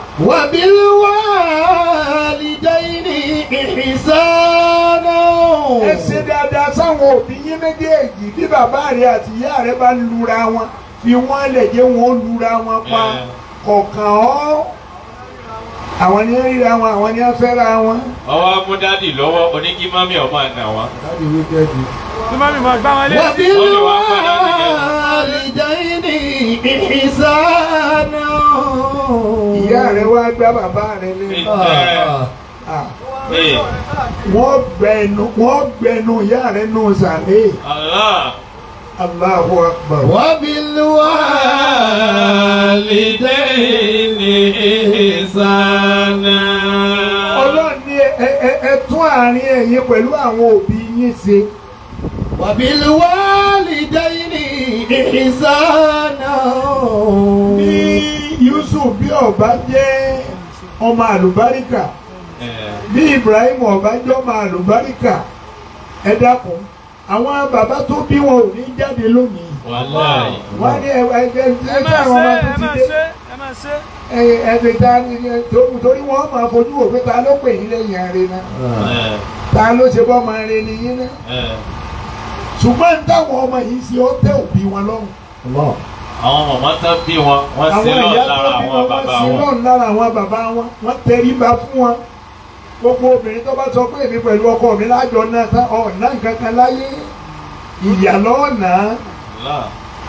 Speaker 2: وبالوالدين إحسانا
Speaker 1: ẹ ṣe dáadáa sáwọn òbí yín méjèèjì bí bàbá rẹ àti ìyá rẹ bá lura wọn fi wọn lè jẹ́ wọn ó lura wọn pa
Speaker 3: Ẹ.
Speaker 1: kọ̀ọ̀kan ọ́ àwọn ni wọ́n ríra wọn àwọn ni wọ́n fẹ́ra wọn.
Speaker 3: ọwọ́ amúdádì lọ́wọ́ oníkí mami ọmọ àná wa
Speaker 5: tí mọ́mí mọ̀ gbá wọn létí.
Speaker 2: وبالوالدين إحسانا
Speaker 1: ìyá rẹ wá gbá bàbá rẹ lé Ah,
Speaker 3: ee
Speaker 1: wọ́n gbẹnu wọ́n gbẹnu ìyá rẹ nù sàlẹ̀
Speaker 3: Allah
Speaker 1: Allahu Akbar.
Speaker 2: وبالوالدين إحسانا
Speaker 1: ọlọ́run ní ẹ ẹ ẹ tún àárín ẹ̀yin pẹ̀lú àwọn òbí yín ṣe.
Speaker 2: وبالوالدين إحسانا
Speaker 1: bí Yusuf bí ọba jẹ́ ọmọ àlùbáríkà
Speaker 3: ẹ
Speaker 1: bí Ibrahim ọba jẹ́ ọmọ àlùbáríkà ẹ dákun àwọn bàbá tó bí wọn ò ní jáde lónìí
Speaker 3: wàláyé
Speaker 1: wọ́n á ní ẹ ẹ ẹ ẹ
Speaker 5: ẹ
Speaker 1: tí
Speaker 5: máa
Speaker 1: àwọn
Speaker 5: ṣe
Speaker 1: ọmọ
Speaker 5: ẹ
Speaker 1: tó
Speaker 5: máa
Speaker 1: ti dé
Speaker 5: ṣe ẹ máa ṣe.
Speaker 1: ẹ ẹ ẹ ta ni ẹ tó- torí wọ́n máa fojú wò pé ta ló pè yín lẹ́yìn ààrẹ náà
Speaker 3: ẹ
Speaker 1: ta ló ṣe bọ́ máa re ni yín náà
Speaker 3: ẹ
Speaker 1: ṣùgbọ́n táwọn ọmọ yìí ṣe ó tẹ́ òbí wọn lọ́rùn.
Speaker 3: àwọn mọ̀mọ́ tán bí wọn wọ́n sí
Speaker 1: àwọn
Speaker 3: lọ
Speaker 1: ìyá
Speaker 3: lára
Speaker 1: tó bí
Speaker 3: àwọn
Speaker 1: wọn wọ́n
Speaker 3: bàbá
Speaker 1: sí
Speaker 3: wọn
Speaker 1: lọ́rùn lára àwọn bàbá wọn wọ́n tẹríba fún wọn. gbogbo obìnrin tó bá sọ pé èmi pẹ̀lú ọkọ mi lájọ náà tán ọ̀nà nǹkan kan láyé ìyà lọ́ọ̀nà.
Speaker 3: Allah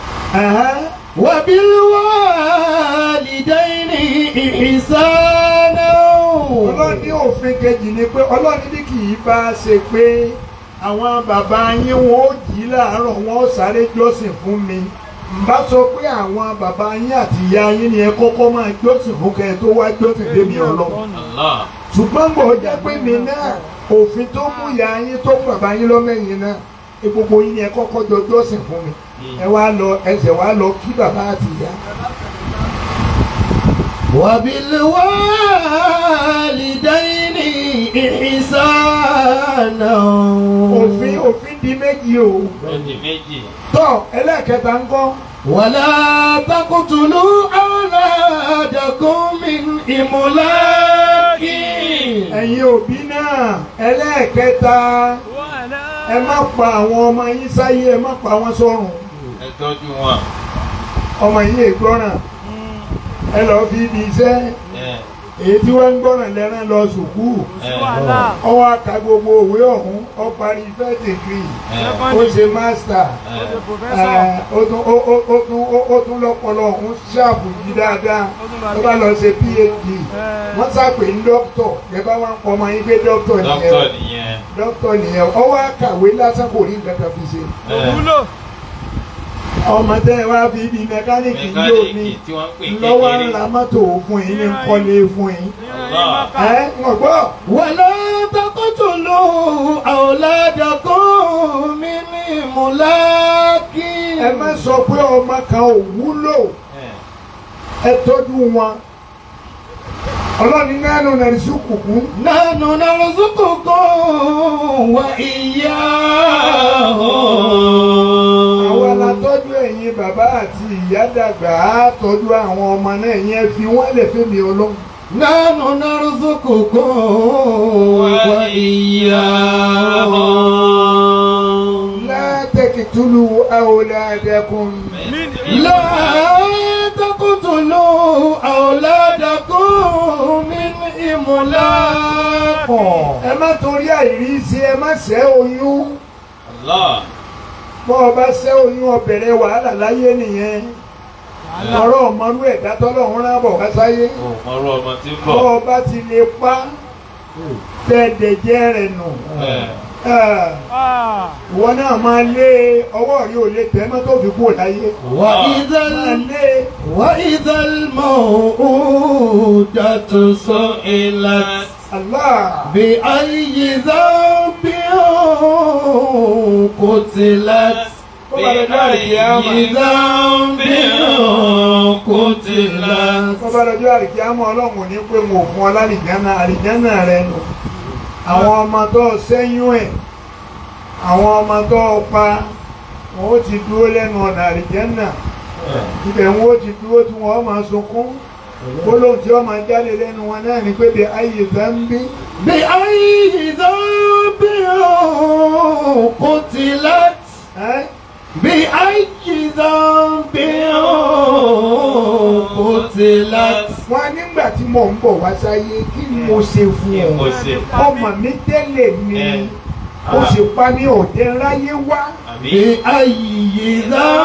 Speaker 2: وبالوالدين إحسانا
Speaker 1: ọlọ́run ní òfin kejì ni pé ọlọ́run ní kì í bá a ṣe pé àwọn bàbá yín wọn ó jí láàárọ̀ wọn ó sáré jọ́sìn fún mi n bá sọ pé àwọn bàbá yín àti ìyá yín ni ẹ kọ́kọ́ máa jọ́sìn fún kẹ́ ẹ tó wá jọ́sìn débi ọlọ́run
Speaker 3: Allah
Speaker 1: ṣùgbọ́n bò jẹ́ pé mi náà òfin tó mú ìyá yín tó mú bàbá yín lọ́mẹ́yìn náà ẹ gbogbo yín ni ẹ kọ́kọ́ jọ jọ́sìn fún mi ẹ wá lọ ẹsẹ̀ wá lọ kí bàbá àti ìyá.
Speaker 2: وبالوالدين إحسانا
Speaker 1: òfin òfin di méjì o
Speaker 3: ẹni méjì
Speaker 1: tọ́ ẹlẹ́ẹ̀kẹta ń kọ́
Speaker 2: ولا تقتلوا أولادكم من إملاق
Speaker 1: ẹ̀yin òbí náà ẹlẹ́ẹ̀kẹta ẹ má pa àwọn ọmọ yín sáyé ẹ má pa wọn sọ́run
Speaker 3: ẹ tọ́jú wọn
Speaker 1: ọmọ yín ègbọ́ràn ẹ lọ́ọ́ fi ibi iṣẹ́
Speaker 3: ẹ
Speaker 1: èyí tí wọ́n ń gbọ́ràn lẹ́rán lọ sùkúù
Speaker 3: ẹ
Speaker 5: wàhálà
Speaker 1: ọwọ́ aka gbogbo òwe ọ̀hún ọ parí first degree
Speaker 3: ẹ
Speaker 1: ó ṣe master
Speaker 3: ẹ
Speaker 5: ṣe professor
Speaker 1: ẹ, ó tún ó ó- ó tún ó- ó tún lọ́pọlọ ọ̀hún ṣáàbù yìí dáadáa
Speaker 5: ó tún bá
Speaker 1: ó bá lọ ṣe phd
Speaker 5: ẹ
Speaker 1: wọ́n sàpè ní dókítọ̀ ẹ bá wá ń pọ̀ ọmọ yín pé dókítọ̀
Speaker 3: dókítà
Speaker 1: nìyẹn
Speaker 3: nìyẹn
Speaker 1: dókítọ̀ nìyẹn ọwọ́ akàwé lásán kò rí nǹkan kan fi ṣe
Speaker 3: ẹ
Speaker 5: òwúlò
Speaker 1: ọmọ tẹ́ ẹ wá fi ibi mẹkáníìkì yóò ní
Speaker 3: mẹkáníìkì tí wọ́n ń pè
Speaker 1: lọ́wọ́ ń
Speaker 3: kékeré
Speaker 1: ra mọ́tò fún yín ní kọ́lé fún yín
Speaker 5: ìran yín má kà
Speaker 1: ẹ ń gbọ́
Speaker 2: ولا تقتلوا تقتلوا أولادكم من إملاق
Speaker 1: ẹ má sọ pé ọmọ kan ò wúlò ẹ tọ́jú wọn ọlọ́ni nánú nàìjíríà kùkú
Speaker 2: نحن نرزقكم وإياهم
Speaker 1: àwa la tọ́jú ẹ̀yin bàbá àti ìyá dàgbà á tọ́jú àwọn ọmọ náà yẹn fi wọ́n lè fẹ́ mi ọlọ́run.
Speaker 2: نحن نرزقكم وإياهم
Speaker 1: لا تقتلوا أولادكم
Speaker 2: لا تقتلوا أولادكم من إملاق
Speaker 1: ẹ má torí àìríṣẹ́ ẹ má ṣẹ́ oyún
Speaker 3: Allah.
Speaker 1: bọ́ ọ bá ṣẹ́ oyún ó bẹ̀rẹ̀ wàhálà láyé nìyẹn ọ̀rọ̀ ọmọlú ẹ̀dá tọ́lọ́run rán bọ̀ wá sáyé
Speaker 3: Ó mọ̀rọ̀ ọmọ tí ń
Speaker 1: bọ́
Speaker 3: bọ̀.
Speaker 1: ọ bá ti lè pa tẹ̀dẹ̀jẹ́ rẹ̀ nù
Speaker 3: Ẹ̀,
Speaker 5: Ah.
Speaker 1: ìwọ náà máa lé ọwọ́ rí ò lè tẹ́ mọ́ tó fi kúrò láyé
Speaker 2: وإذا
Speaker 1: máa
Speaker 2: ال-
Speaker 1: lé
Speaker 2: وإذا الموءودة سئلت
Speaker 1: Allah
Speaker 2: بأي ذنب قتلت
Speaker 1: kó bá lọ jọ́ àríkíámà
Speaker 2: بأي ذنب قتلت
Speaker 1: kó bá lọ jọ́ àríkíámà ọlọ́run ò ní pé mo fún ọ lálìjánà àlìjánà rẹ nù àwọn ọmọ tó sẹ́yún ẹ̀ àwọn ọmọ tó pa wọn ó ti dúró lẹ́nu ọ̀nà àlìjánà ibẹ̀ wọn ó ti dúró tí wọ́n máa sunkún gbólóhùn tí wọ́n máa jáde lẹ́nu wọn náà ní pé bí ayé zambi
Speaker 2: بأي ذنب قتلت
Speaker 1: ẹ́
Speaker 2: بأي ذنب قتلت
Speaker 1: wọ́n nígbà tí mò ń bọ̀ wá sáyé kí ni mo ṣe fún
Speaker 3: kí mo
Speaker 1: ọ
Speaker 3: ṣe?
Speaker 1: ọmọ mi tẹ́lẹ̀ ni
Speaker 3: Ẹ.
Speaker 1: ó sì pa ní òde ráyé wá
Speaker 3: Àbí?
Speaker 2: بأي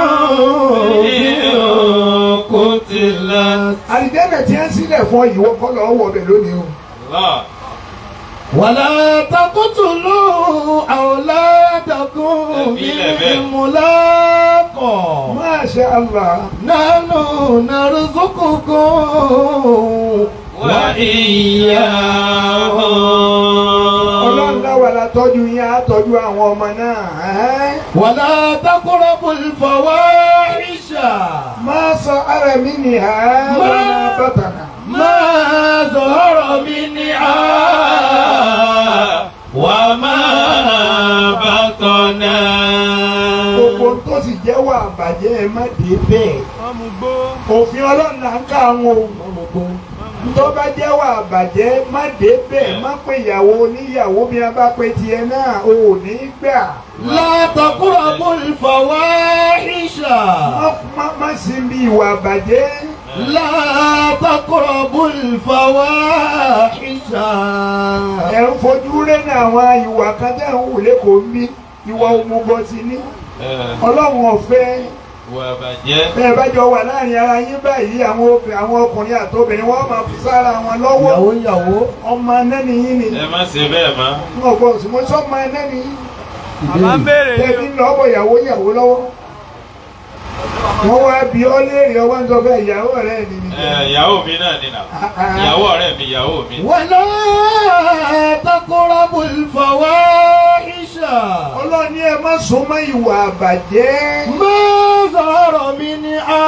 Speaker 2: ذنب قتلت
Speaker 1: àlìjánà tí wọ́n sílẹ̀ fún ìwọ kọ́ lọ́wọ́ wọ̀ bẹ̀ lónìí o.
Speaker 3: Allah.
Speaker 2: ولا تقتلوا أولادكم من إملاق
Speaker 1: Masha Allah.
Speaker 2: نحن نرزقكم
Speaker 1: ọlọ́run
Speaker 2: وإياهم
Speaker 1: láwa la tọ́jú yín á tọ́jú àwọn ọmọ náà. ẹ́.
Speaker 2: ولا تقربوا الفواحش
Speaker 1: má sọ ara mi ní ha
Speaker 2: Má-
Speaker 1: wọn bàtànà.
Speaker 2: ما ظهر منها وما بطن
Speaker 1: gbogbo tó sì jẹ́ wà bàjẹ́ ẹ má dé bẹ́ẹ̀.
Speaker 5: wọ́n mú gbó.
Speaker 1: òfin ọlọ́run là ń ká àwọn o. tó bá jẹ́ wà bàjẹ́ má dé bẹ́ẹ̀ má pé ìyàwó oníyàwó bí a bá pe tiẹ̀ náà o ò ní gbà.
Speaker 2: لا تقربوا الفواحش
Speaker 1: Má- má- má sí bí ìwà bàjẹ́.
Speaker 2: لا تقربوا الفواحش
Speaker 1: ẹ̀ ń fojú rẹ́ ní àwọn ìwà kan tẹ̀ ń wù lẹ́kọ̀ọ́ ń bí ìwà òmùgọ̀ sí ní.
Speaker 3: Ẹ̀,
Speaker 1: ọlọ́run ọ̀fẹ́
Speaker 3: Ìwà bàjẹ́.
Speaker 1: bẹ́ẹ̀ bá jọ wà láàrin ara yín báyìí àwọn obì- àwọn ọkùnrin àtobìnrin wọ́n máa fi sára wọn lọ́wọ́
Speaker 2: ìyàwó ìyàwó
Speaker 1: ọmọ anẹ́ni yín ni
Speaker 3: Ẹ má ṣe bẹ́ẹ̀ mọ́.
Speaker 1: wọn kò sì mọ́ sọ́mọ anẹ́ni yín
Speaker 5: Bàbá ń béèrè ní
Speaker 1: tẹ̀bí ń lọ́bọ̀ ìyàwó ìyàwó lọ́wọ́ wọ́n wá bí ọ́ léèrè ọwọ́ ń sọ bẹ́ẹ̀ ìyàwó rẹ̀ ni ni
Speaker 3: Ẹ̀, Ìyàwó mi náà ni nà. Ìyàwó ọ̀rẹ́ mi, ìyàwó mi.
Speaker 2: ولا تقربوا الفواحش
Speaker 1: ọlọ́ni ẹ má sún mọ́ ìwà àbàjẹ́
Speaker 2: ما ظهر منها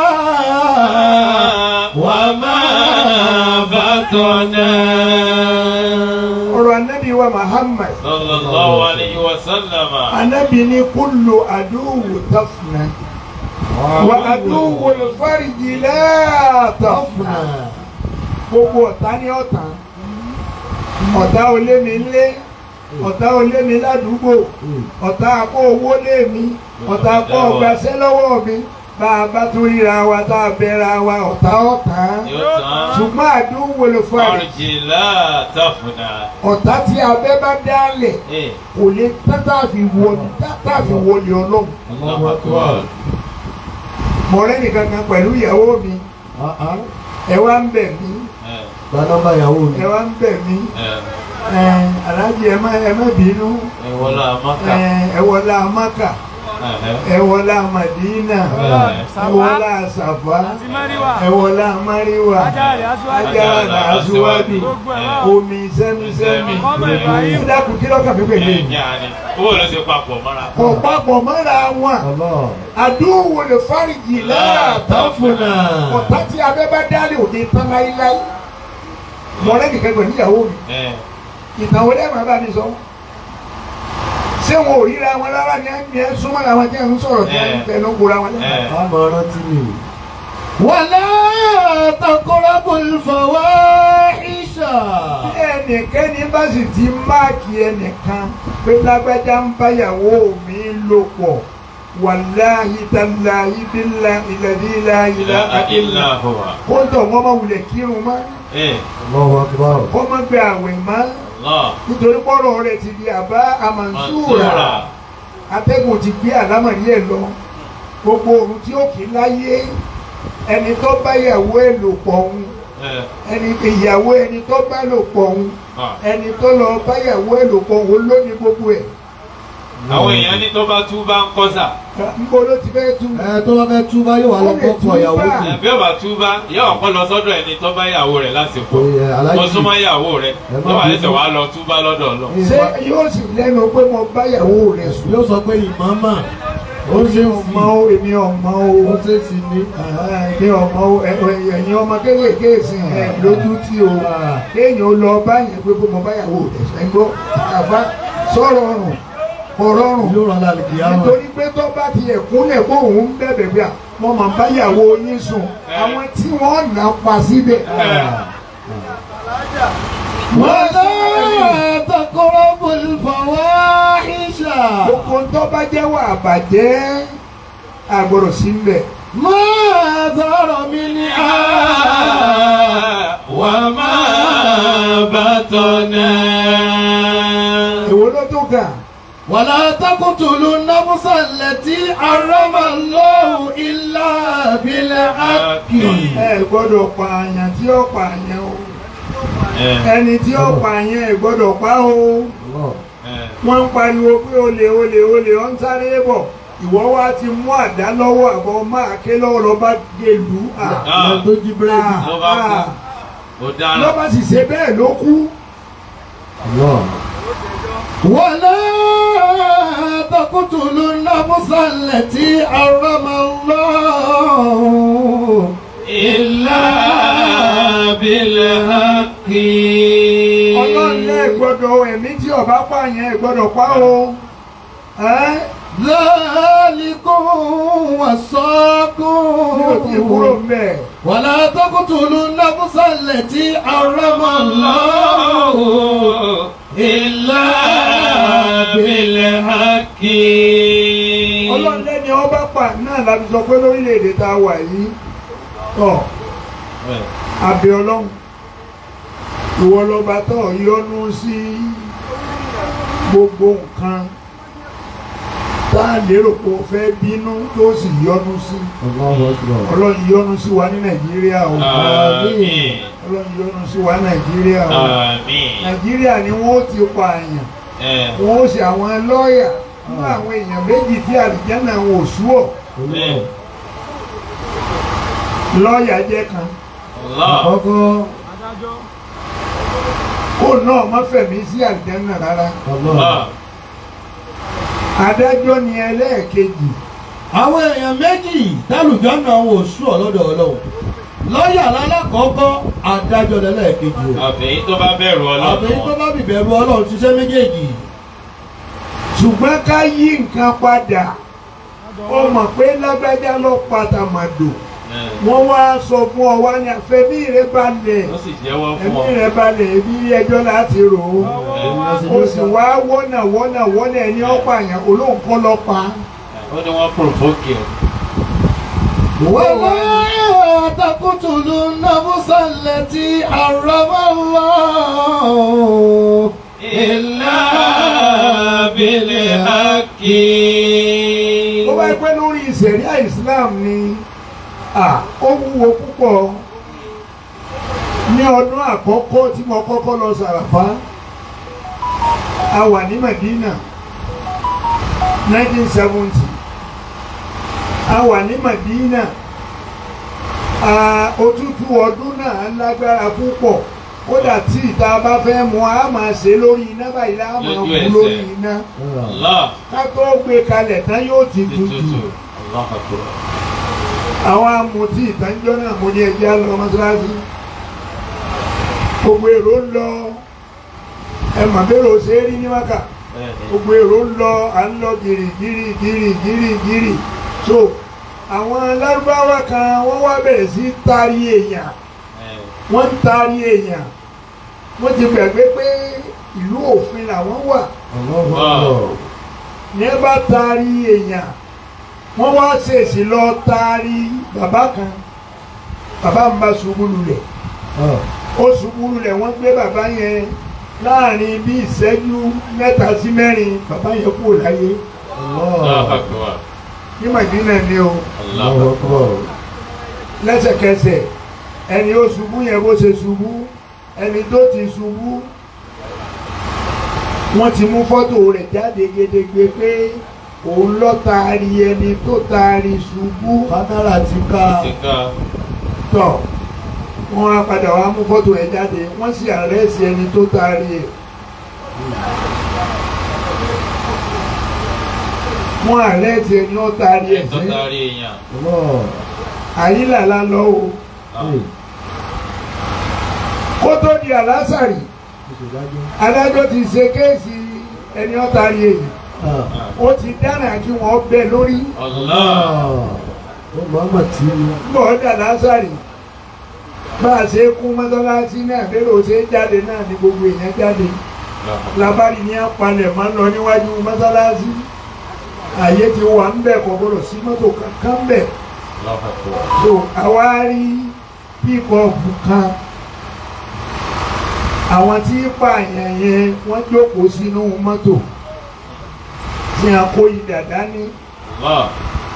Speaker 2: وما بطن
Speaker 1: ọ̀rọ̀ anábì wa Muhammad
Speaker 3: Sallallahu alayhi wa sallama.
Speaker 1: anábì ní kúlù àdúwò tafna wà àdúwò fárijì látàfna. gbogbo ọ̀tá ní ọ̀tá ọ̀tá olé mi lé ọ̀tá olé mi ládùúgbò ọ̀tá akó owó lé mi ọ̀tá akó ọgbàṣẹ́ lọ́wọ́ mi bá a bá tún ríra wa tá a bẹ̀rẹ̀ wa ọ̀tá ọ̀tá
Speaker 3: Yóò tán.
Speaker 1: ṣùgbọ́n àdúgbò ló fà rẹ̀
Speaker 3: Ọ̀rìjì látàfùnà.
Speaker 1: ọ̀tá tí abẹ́ bá dálẹ̀
Speaker 3: Ẹ̀,
Speaker 1: kò lè tátà fi wọlé tátà fi wọlé ọlọ́run
Speaker 3: Allahu Akbar.
Speaker 1: mọ̀rẹ́ nìkan kan pẹ̀lú ìyàwó mi ẹ wá ń bẹ̀ mí
Speaker 3: Ẹ̀,
Speaker 2: gba nọ́mbà ìyàwó mi
Speaker 1: ẹ wá ń bẹ̀ mí
Speaker 3: ẹ̀,
Speaker 1: ẹ aláàjì ẹ má ẹ má bínú.
Speaker 3: ẹ̀ wọlá Mákà.
Speaker 1: ẹ wọlá maka
Speaker 3: Ẹ̀hẹ́.
Speaker 1: ẹ̀wọ̀lá Madina
Speaker 3: Bẹ́ẹ̀.
Speaker 1: ẹ̀wọ̀lá Safa
Speaker 5: àti mẹ́rìwá
Speaker 1: ẹ̀wọ̀lá Mariwa
Speaker 5: ajáre aṣáájú
Speaker 1: Ajara Asuwadi
Speaker 5: gbogbo ẹ̀ wá
Speaker 1: omi sẹ́mísẹ́mí
Speaker 5: Ọmọ Ibrahim.
Speaker 1: ẹ dákun kí lọ́kàn mi pèlè
Speaker 3: Ẹ̀yìn àní. Owó ló ṣe papọ̀ mọ́ra.
Speaker 1: kò papọ̀ mọ́ra wọn àdúgbò lè fáríjì lára
Speaker 2: Tafuna.
Speaker 1: ọ̀tá tí abẹ́ bá dálé òde tán láíláí mọ̀rẹ́ nìkan gbẹ̀ níyàwó mi
Speaker 3: Ẹ̀.
Speaker 1: ìtàn wọlé màá bá mi sọ ṣé wọn ò ríra wọn rárá ni ẹ ẹ súnmọ́ làwọn tí ẹ ń sọ̀rọ̀ tí ẹ ń fẹnu gbora wọn lẹ́nu.
Speaker 3: Ẹ̀.
Speaker 2: Àmọ̀ rántí mi. Wàlá taqrabul fawahisha.
Speaker 1: ẹnìkẹ́ni bá sì ti máàkì ẹnìkan pé lágbájá ń báyàwó mi lò pọ̀ wàláhi tàláhi bílá ìlàdí ìlà ìlà
Speaker 3: Ilá ilá hùwà.
Speaker 1: kó ń tọ̀ wọ́n máa wulẹ̀ kírun mọ́
Speaker 3: Ẹ̀.
Speaker 2: Allahu akbar.
Speaker 1: kó má gbé àwẹ̀ mọ́
Speaker 3: Allah.
Speaker 1: nítorí pọ́rọ̀ rẹ̀ ti di àbá àmàǹsúrà
Speaker 3: Mansura.
Speaker 1: atẹ́gùn ti gbé àlámọ̀rí ẹ̀ lọ gbogbo òun tí ó kì í láyé ẹni tó báyàwó ẹ̀ lò pọ̀ òun
Speaker 3: Ẹ̀.
Speaker 1: ẹni ìyàwó ẹni tó bá lò pọ̀ òun
Speaker 3: Ah.
Speaker 1: ẹni tó lọ báyàwó ẹ̀ lò pọ̀ òun ló ní gbogbo ẹ̀
Speaker 3: Àwọn èèyàn ní tó bá tú bá ń kọ́sà.
Speaker 1: níbo ló ti fẹ́ tú
Speaker 2: Ẹ tó bá fẹ́ túbá yóò wá lọ kọ́kọ́ ìyàwó kù.
Speaker 3: Ẹ̀, Bí ó bá tú bá, ìyá ọ̀pọ̀ lọ sọ́dọ̀ ẹni tó bá ìyàwó rẹ̀ lásìkò.
Speaker 2: Ẹ, Aláàjì.
Speaker 3: Tó súnmọ́ ìyàwó rẹ̀.
Speaker 2: Ẹ má
Speaker 3: Tó wà
Speaker 2: bínú.
Speaker 3: lẹ́sẹ̀ wá lọ tú bá lọ́dọ̀ lọ.
Speaker 1: ṣé yóò sì lẹ́nu pé mo báyàwó rẹ̀ sùn
Speaker 2: Yóò sọ pé ìmọ̀ọ́mà ó
Speaker 1: ó
Speaker 2: ṣe
Speaker 1: ṣe
Speaker 2: ń
Speaker 1: ọmọ
Speaker 2: fi
Speaker 1: o èmi ọmọ o
Speaker 2: ó ṣe ti ní.
Speaker 1: ẹ̀yin ọmọ o ẹ- ẹ- ẹ̀yin ọmọ kéékèèké sìn ẹ̀ lójú tí o kéèyàn ó lọ báyìí pé mo báyàwó rẹ̀ sùn ẹ̀ gbọ́ àfa sọ̀rọ̀ ọ̀rùn ọ̀rọ̀ ọ̀rùn
Speaker 2: Yóò rán lálùkì àwọn.
Speaker 1: nítorí pé tó bá ti ẹ̀kúnlẹ̀ kó òun bẹ̀bẹ̀ bí i à wọ́n máa báyàwó yín sùn àwọn tí wọ́n nà pa síbẹ̀.
Speaker 2: Wàlá taqrabul fawahisha.
Speaker 1: gbogbo tó bá jẹ́ wà bàjẹ́ àgbọ̀rọ̀ sí ń bẹ̀.
Speaker 2: Ma zara minha.
Speaker 3: وما بطنا
Speaker 1: èwo ló tó kà
Speaker 2: ولا تقتلوا النفس التي حرم الله إلا بالحق
Speaker 1: ẹ gbọ́dọ̀ pa àyàn tí ó pa àyàn o ẹni tí ó pa àyàn ẹ gbọ́dọ̀ pa o wọ́n ń pariwo pé olè olè olè ọ̀ ń sáré bọ̀ ìwọ wa ti mú àdá lọ́wọ́ àbọ̀ máa ké lọ́wọ́ lọ bá gèlú à
Speaker 2: Lọ tó jí búrẹ́dì.
Speaker 3: ló bá kú ó dára
Speaker 1: ló bá sì ṣe bẹ́ẹ̀ ló kú.
Speaker 2: ولا تقتلوا النفس التي حرم الله
Speaker 3: إلا بالحق
Speaker 1: ọlọ́run lẹ́ gbọ́dọ̀ ẹ̀mí tí ọba pààyàn ẹ̀ gbọ́dọ̀ pa o. ẹ́
Speaker 2: ذلكم
Speaker 1: mi ò tí ì kúrò
Speaker 2: وصاكم
Speaker 1: mbẹ̀.
Speaker 2: ولا تقتلوا النفس التي حرم الله
Speaker 3: إلا بالحق
Speaker 1: ọlọ́run lẹ́ni ọba pa náà láti sọ pé lórílẹ̀‐èdè tá a wà yìí tọ̀ abẹ ọlọ́run ìwọ lọ́ba tọ̀ yọ́nú sí gbogbo nǹkan tá a lérò pé o fẹ́ bínú tó sì yọ́nú sí ọlọ́run yọ́nú sí wa ní nàìjíríà o
Speaker 3: آمين
Speaker 1: ọlọ́run yọ́nú sí wa ní nàìjíríà o
Speaker 3: آمين
Speaker 1: nàìjíríà ni wọ́n ti pa àyàn
Speaker 3: Eh,
Speaker 1: wọ́n ó ṣe àwọn lọ́ọ̀yà fún àwọn èèyàn méjì tí àlìjánà wọn ò sú ọ̀
Speaker 3: eh,
Speaker 1: lọ́ọ̀yà jẹ́ kan
Speaker 3: Allah
Speaker 2: Àkọ́kọ́
Speaker 5: adájọ́
Speaker 1: kó náà má fẹ̀mí sí àlìjánà rárá
Speaker 3: Allah
Speaker 1: adájọ́ ni ẹlẹ́ẹ̀kejì
Speaker 2: àwọn èèyàn méjì tálùjọ́ náà wò sú ọlọ́dọ̀ ọlọ́run lọ́ọ̀yà lálákọ̀ọ́kọ́ adájọ́ lẹ́lẹ́kejì o
Speaker 3: àfẹ́yí tó bá bẹ̀rù
Speaker 2: àbẹ̀yí tó
Speaker 3: ọlọ́run
Speaker 2: bá bìbẹ̀rù ọlọ́run ṣiṣẹ́ méjèèjì
Speaker 1: ṣùgbọ́n ká yí nǹkan padà ó mọ̀ pé lágbájá ló pàtàmàdò
Speaker 3: Eh,
Speaker 1: wọ́n wá sọ fún ọ wá ní àfẹ́mí rẹ balẹ̀
Speaker 3: ó sì jẹ́wọ́ fún
Speaker 1: ẹ̀mí
Speaker 3: ọ
Speaker 1: rẹ balẹ̀ ẹbí ilé ẹjọ́ láti rò ó ó sì wá wọ́nà wọ́nà wọ́nà ẹni ọ̀pààyàn olóhùn kọ́ lọ pa á.
Speaker 3: ó ní wọ́n provoke ẹ̀
Speaker 2: ولا تقتلوا النفس التي حرم الله
Speaker 3: إلا بالحق
Speaker 1: ó bá pẹ́ lórí ìṣẹ̀ríà Islam ni à ó wúwo púpọ̀ ní ọdún àkọ́kọ́ tí mo kọ́kọ́ lọ sàràfá a wà ní Medina 1970 a wà ní Madina a òtútù ọdún náà lágbára púpọ̀ kódà tí ìta bá fẹ́ mu a máa ṣe lórí iná báyìí la máa
Speaker 3: Lójú
Speaker 1: mú
Speaker 3: ẹsẹ̀.
Speaker 1: lórí iná
Speaker 3: Allah.
Speaker 1: ká tó gbé kalẹ̀ tán yóò ti tutù
Speaker 3: Tutu. Allah akbar.
Speaker 1: àwọn amutí ìtànjọ́ náà mo ní ẹjẹ́ á lọ mọ́ṣáláṣí gbogbo èrò ń lọ ẹ mà bẹ́rẹ̀ ò ṣe é rí ní wákà
Speaker 3: Bẹ́ẹ̀ni.
Speaker 1: gbogbo èrò ń lọ à ń lọ gìrì gìrì gìrì gìrì gìrì so àwọn lárúbáwá kan wọ́n wá bẹ̀rẹ̀ sí taari èèyàn
Speaker 3: Ẹ,
Speaker 1: wọ́n ń taari èèyàn wọ́n ti gbàgbé pé ìlú òfin làwọn wà ní ẹ bá taari èèyàn wọ́n wá ṣèṣì lọ taari bàbá kan bàbá ń bá ṣubú lulẹ̀ ó ṣubú lulẹ̀ wọ́n gbé bàbá yẹn láàrin bí ìṣẹ́jú mẹ́ta sí mẹ́rin bàbá yẹn kúrò láyé
Speaker 3: Allah akbar.
Speaker 1: ní Màdínà ni o
Speaker 3: Allah akbar.
Speaker 1: lẹ́sẹ̀kẹsẹ̀ ẹni ó ṣubú yẹn bó ṣe ṣubú ẹni tó ti ṣubú wọ́n ti mú fọ́tò rẹ̀ jáde gedegbe pé òun lọ taari ẹni tó taari ṣubú
Speaker 2: kámẹ́rà ti ká
Speaker 3: Ti ká.
Speaker 1: tọ̀ wọ́n á padà wá mú fọ́tò rẹ̀ jáde wọ́n sì àrẹ́sì ẹni tó taari ẹ̀ wọ́n àrẹ́sì ẹni tó taari ẹ̀
Speaker 3: Ẹ̀tọ́
Speaker 1: sí
Speaker 3: taari èèyàn.
Speaker 1: àyílà lálọ́ o kó tó di àlásàrì adájọ́ ti ṣe kéèsì ẹni ó taari èyí ó ti dáná kí wọ́n bẹ́ lórí
Speaker 3: Allah.
Speaker 1: bọ́ dà lásàrì bá a ṣe kún mọ́sálásí náà lérò ṣe jáde náà ní gbogbo èèyàn jáde labari ní apalẹ̀ máa ń lọ níwájú mọ́sálásí àyè ti wà ń bẹ̀ kò gbọdọ̀ sí mọ́tò kankan bẹ̀
Speaker 3: Allah akbar.
Speaker 1: so àwa rí píkọ̀pù kan àwọn tí pààyàn yẹn wọ́n jókòó sínú mọ́tò tí a kó idà dání
Speaker 3: Allah.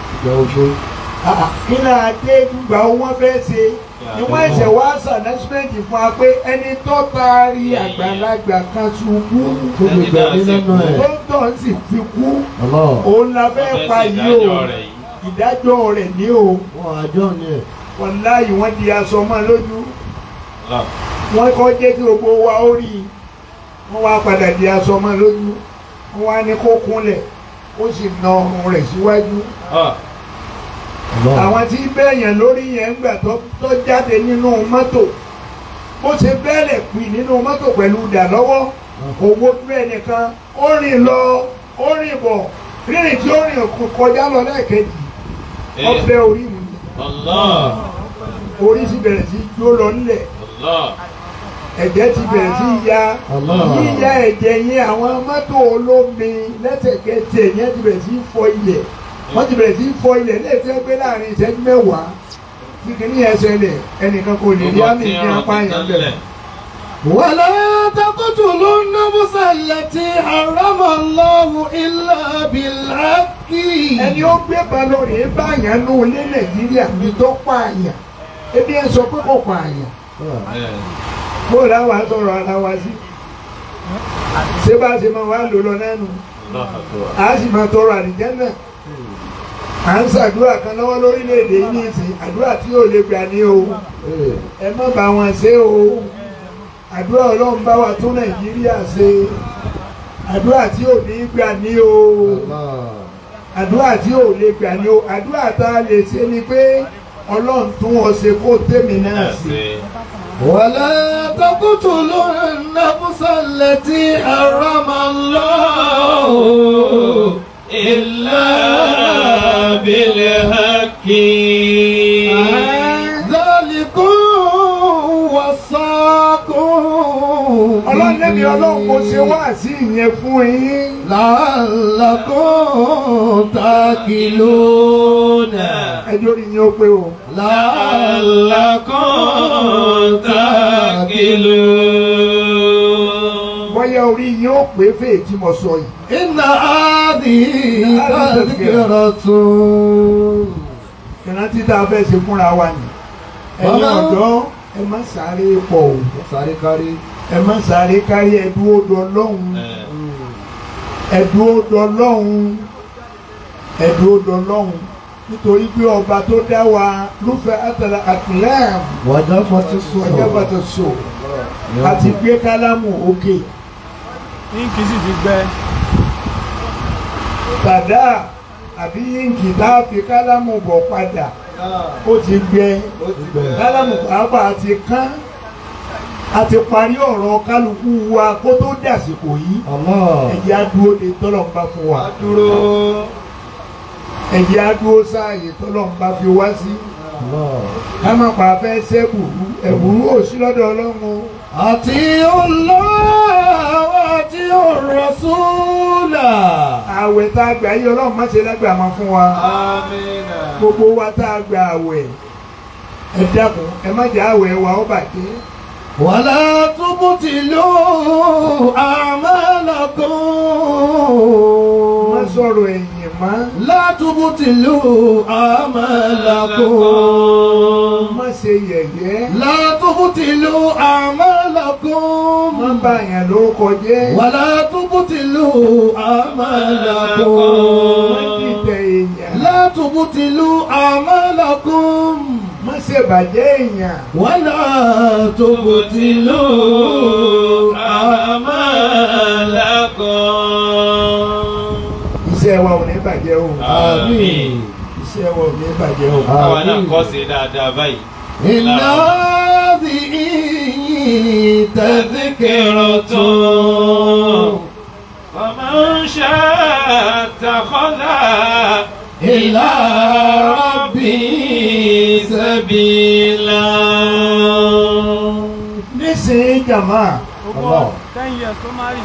Speaker 1: kí ni adé gbà wọ́n fẹ́ ṣe ni wọ́n ẹ̀sẹ̀ wá sànẹ́símẹ́ǹtì fún wa pé ẹni tó taari àgbàlagbà kan ṣubú
Speaker 3: Ẹni náà sì kú.
Speaker 1: tó ń tọ̀ sì fi kú òun la fẹ́ pa yìí o
Speaker 3: ìdájọ́ rẹ̀ yìí.
Speaker 1: ìdájọ́ rẹ̀ ní o wàláyé wọ́n di aṣọ mọ́ lójú
Speaker 3: Allah.
Speaker 1: wọ́n kọ́ jẹ́ kí gbogbo wa ó rí i wọ́n wá padà di aṣọ mọ́ lójú wọ́n wá ní kó kúnlẹ̀ ó sì na ọrùn rẹ̀ síwájú
Speaker 3: Ah.
Speaker 1: àwọn tí bẹ́ẹ̀yàn lórí yẹn ń gbà tó tó jáde nínú mọ́tò bó ṣe bẹ́ẹ̀lẹ̀ pì nínú mọ́tò pẹ̀lú ìdà lọ́wọ́ owó bẹ́ẹ̀ nìkan ó rìn lọ ó rìn bọ̀ rírìn tí ó rìn kọjá lọ lẹ́ẹ̀kejì
Speaker 3: Eh.
Speaker 1: ọbẹ̀ orí mi
Speaker 3: Allah.
Speaker 1: orí sì bẹ̀rẹ̀ sí jó lọ nílẹ̀
Speaker 3: Allah.
Speaker 1: ẹ̀jẹ̀ ti bẹ̀rẹ̀ sí ya
Speaker 2: Allah.
Speaker 1: yíya ẹ̀jẹ̀ yẹn àwọn mọ́tò olómi lẹ́sẹ̀kẹsẹ̀ yẹn ti bẹ̀rẹ̀ sí fọ ilẹ̀ wọ́n ti bẹ̀rẹ̀ sí fọ ilẹ̀ lẹ́sẹ̀ pé láàrin ìṣẹ́jú mẹ́wàá tí kìíní yẹn ṣẹlẹ̀ ẹnìkan kò lè rí
Speaker 3: Gbogbo
Speaker 1: àmì
Speaker 3: tí
Speaker 1: ní
Speaker 3: ẹran
Speaker 1: apá
Speaker 3: ti
Speaker 1: yẹn
Speaker 3: tán
Speaker 1: bẹ̀rẹ̀.
Speaker 3: lẹ̀.
Speaker 2: ولا تقتلوا النفس التي حرم الله إلا بالحق
Speaker 1: ẹni ó gbé balóore báyàn nù ní nàìjíríà ní tó pààyàn ebi ẹ sọ pé kò pààyàn
Speaker 3: Bẹ́ẹ̀ni.
Speaker 1: bó làwọn sọ̀rọ̀ ara wa sí ṣé bá a ṣe máa wá lò lọ nánu
Speaker 3: Allah akbar.
Speaker 1: a sì máa tọrọ àlìjẹ́nà à ń ṣàdúrà kan lọ́wọ́ lórílẹ̀‐èdè yìí ní ìsìn àdúrà tí yóò lè gbà ní o ẹ má bá wọn ṣe o àdúrà ọlọ́run bá wa tún nàìjíríà ṣe àdúrà tí ò ní gbà ní o àdúrà tí ò lè gbà ní o àdúrà tá a lè ṣe ni pé ọlọ́run tún ọ ṣe kó tèmi náà ṣe.
Speaker 3: Ẹ̀sìn.
Speaker 2: ولا تقتلوا النفس التي حرم الله
Speaker 3: إلا بالحق
Speaker 2: ذلكم وصاكم
Speaker 1: ọlọ́run lẹ́mi ọlọ́run mo ṣe wá sí ìyẹn fún yín.
Speaker 2: لعلكم تاكلون
Speaker 1: ẹjọ́ rí yín ó pé o.
Speaker 3: لعلكم تعقلون
Speaker 1: bọ́yá orí yín ó pé fèé tí mo sọ yìí.
Speaker 2: إن هذه تذكرة
Speaker 1: ìrántí tá a fẹ́ ṣe fúnra wa ni. ẹ̀yin
Speaker 2: Bàbá.
Speaker 1: ọ̀dọ́ ẹ má sáré pọ̀ o
Speaker 2: sáré kárí
Speaker 1: ẹ má sáré kárí ẹdúró dọlọ́hún ẹdúró dọlọ́hún ẹdúró dọlọ́hún nítorí pé ọba tó dá wa lúfẹ́ àtàlà àtìlẹ́m
Speaker 2: wàjà fọtí sùn.
Speaker 1: ọjọ́ bàtà so àti gbé kálámù òkè
Speaker 5: Ink sì ti gbẹ.
Speaker 1: tàdá àbí yíǹkì tá a fi kálámù bọ̀ padà ó ti gbẹ kálámù pàápàá ti kán a ti parí ọ̀rọ̀ kálukú wa kó tó dàsìkò yìí
Speaker 2: Allah.
Speaker 1: ẹ̀jẹ̀ á dúró de tọ́lọ́mbà fún wa
Speaker 4: dúró.
Speaker 1: ẹ̀jẹ̀ á dúró sáàyè tọ́lọ́mbà fi wá sí
Speaker 2: Allah.
Speaker 1: ká má pa fẹ́ sẹ́bùrú ẹ̀bùrú ò sí lọ́dọ̀ ọlọ́run o.
Speaker 2: àti Allah àti Rasula.
Speaker 1: àwẹ̀ tá a gbà yí ọlọ́run má ṣe lágbà máa fún wa
Speaker 4: amina.
Speaker 1: gbogbo wa tá a gbà àwẹ̀ ẹ dákun ẹ má jẹ́ àwẹ̀ wa ó bàjẹ́
Speaker 2: wàlá tubutilu amalakum.
Speaker 1: má sọ̀rọ̀ ẹ̀yìn má
Speaker 2: látúbùtìlù àmàlàkùn.
Speaker 1: má ṣe yẹ̀yẹ́
Speaker 2: látúbùtìlù àmàlàkùn.
Speaker 1: má bà yàn lórúkọ jẹ́
Speaker 2: wàlá túbùtìlù
Speaker 1: má
Speaker 2: àmàlàkùn.
Speaker 1: dìtẹ̀ èèyàn
Speaker 2: látúbùtìlù àmàlàkùn.
Speaker 1: má ṣe bàjẹ́ èèyàn
Speaker 2: wàlá túbùtìlù àmàlàkùn.
Speaker 1: iṣẹ́ wa ò ní bàjẹ́ o
Speaker 3: Àmín.
Speaker 1: iṣẹ́ wa ò ní bàjẹ́ o.
Speaker 3: Àwa náà kọ́ sí dáadáa báyìí.
Speaker 2: إن هذه تذكرة
Speaker 3: فمن شاء اتخذ
Speaker 2: إلى ربه سبيلا
Speaker 1: nísìnyí jàmá
Speaker 5: Ogún ten years tó marry.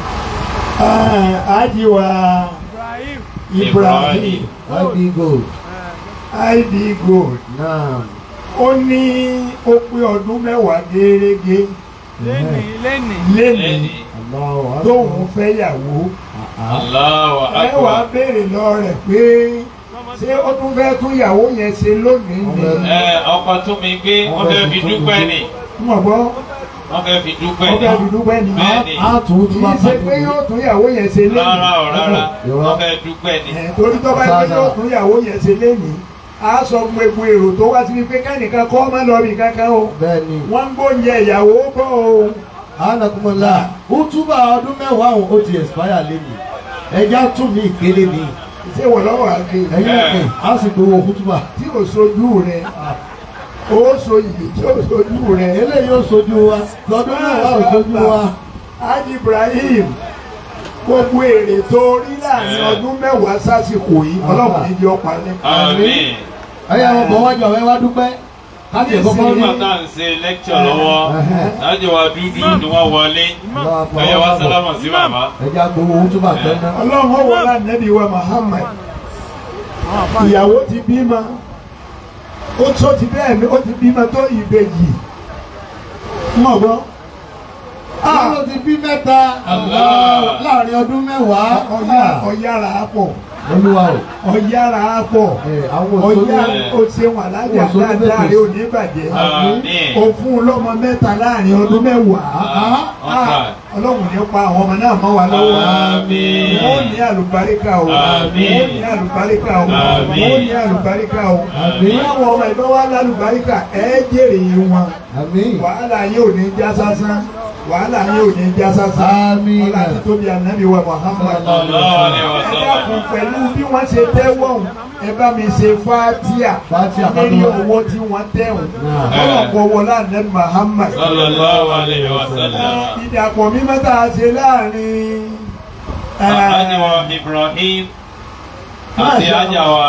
Speaker 1: àjíwá
Speaker 5: Ibrahim.
Speaker 1: Ibrahim
Speaker 2: Happy gold.
Speaker 1: ib gold
Speaker 2: Naam.
Speaker 1: ó ní ó pé ọdún mẹ́wàá gẹ́gẹ́
Speaker 5: Lénìí lénìí.
Speaker 1: lẹ́nìí
Speaker 3: Lẹ́ni.
Speaker 2: Allahu Akbar.
Speaker 1: tóun fẹ́ yàwó
Speaker 3: Allahu
Speaker 1: ẹ wàá
Speaker 3: Akbar.
Speaker 1: béèrè lọ rẹ̀ pé ṣé ó tún fẹ́ tún yàwó yẹn ṣe lónìí ni
Speaker 3: Ẹ ọkọ tún mi gbé wọ́n fẹ́ fi dúpẹ́ ni.
Speaker 1: mọ̀ gbọ́
Speaker 3: Wọ́n fẹ́ fi dúpẹ́
Speaker 1: ó
Speaker 3: ni.
Speaker 1: fẹ́ fi dúpẹ́ ni
Speaker 3: Bẹ́ẹ̀ni.
Speaker 2: A tún
Speaker 1: kì
Speaker 2: tún
Speaker 1: í
Speaker 2: bá
Speaker 1: ṣe pé yóò tún yàwó yẹn ṣe
Speaker 3: Rárá o rárá.
Speaker 1: lónìí
Speaker 3: Wọ́n fẹ́ dúpẹ́ ni.
Speaker 1: ẹ̀ torí tó bá yẹ yóò tún yàwó yẹn ṣe lónìí a sọ gbogbo èrò tó wá sí pé kẹ́nìkan kọ́ má lọ bí kankan o
Speaker 2: Bẹ́ẹ̀ni.
Speaker 1: wọ́n ń gbóúnjẹ ìyàwó bọ̀ o.
Speaker 2: Anakumala. Útúbà ọdún mẹ́wàá òun ó ti expire lẹ́nu. Ẹja tún ní ìkéré ni.
Speaker 1: ṣé wọ́n lọ́wọ́ àgbè
Speaker 2: Ẹ̀yin ọ̀pẹ̀ á sì gbowó útúbà.
Speaker 1: tí ò sojú rẹ̀ ó so ìdè tí ò sojú rẹ̀
Speaker 2: Eléyìí ó sojú wa. Lọ́dún mẹ́wàá ò sojú wa.
Speaker 1: Haji Ibrahim gbogbo èrè tó rí láàrin ọdún mẹ́wàá sásìkò yìí ọlọ́run ní jẹ́ ọ̀pá lẹ́.
Speaker 3: Àmín.
Speaker 2: Ẹyẹ wọn bọ̀ wájú ọ̀rẹ́ wá dúpẹ́. Káàkiri kọ́kọ́ rí.
Speaker 3: Nígbà tá à ń ṣe lẹ́kṣọ̀ lọ́wọ́, láti wá dúdú ni wọ́n wọlé. Ẹyẹ wá sálámà sí bàbá.
Speaker 2: Ẹja gbowó útúbà tẹ́ná.
Speaker 1: ọlọ́run ọwọ́ lánàbí wa Muhammad
Speaker 5: Àwọn àfáà
Speaker 1: ìyàwó ti bímọ ó tó ti bẹ́ẹ̀ mi ó ti bímọ tó ìbejì mọ̀ gbọ́.
Speaker 2: Àwọn ti bí mẹ́ta
Speaker 3: Allah.
Speaker 2: láàrin ọdún mẹ́wàá.
Speaker 1: ọ̀yà ọ̀yàrá pọ̀
Speaker 2: Olúwa o.
Speaker 1: ọ̀yàrá pọ̀
Speaker 2: Ẹ, Àwọn òṣèlú.
Speaker 1: ọ̀yà ó ṣe wà lájà
Speaker 2: Òṣèlú
Speaker 1: dáadáa
Speaker 2: bẹ̀rẹ̀
Speaker 1: rẹ̀ ò ní bàjẹ́
Speaker 3: Àmín.
Speaker 1: ó fún un lọ́mọ mẹ́ta láàrin ọdún mẹ́wàá
Speaker 3: Ọ̀tá.
Speaker 1: ọlọ́run ní pa àwọn ọmọ náà mọ́ wa lọ́wọ́
Speaker 3: Àmín.
Speaker 1: wọ́n ní àlùbáríkà o
Speaker 3: Àmín.
Speaker 1: wọ́n ní àlùbáríkà o
Speaker 3: Àmín.
Speaker 1: wọ́n ní àlùbáríkà o
Speaker 2: Àmín.
Speaker 1: àwọn ọmọ ìbá wa lálùbáríkà ẹ jèrè wọn
Speaker 2: Àmín.
Speaker 1: wàhálà yóò ní já sásán wàhálà yóò ní já sásán
Speaker 2: Àmín.
Speaker 1: ọlá àti tóbi ànábì wa Muhammad
Speaker 3: Sallallahu alaihi
Speaker 1: ẹ
Speaker 3: wasallam.
Speaker 1: dákun pẹ̀lú bí wọ́n ṣe tẹ́wọ̀ ọ̀hún, ẹ bá mi ṣe fátíà
Speaker 2: Fátíà kan
Speaker 1: lórí
Speaker 2: tó wà.
Speaker 1: owó tí wọ́n tẹ̀wọ̀n
Speaker 2: Náà.
Speaker 1: ọlọ́kọ̀ wọlé ànábì Muhammad
Speaker 3: Sallallahu alaihi wasallam.
Speaker 1: ìdàpọ̀ mímọ́ tá a ṣe láàrin
Speaker 3: Ajáwa Ibrahim àti Ajáwa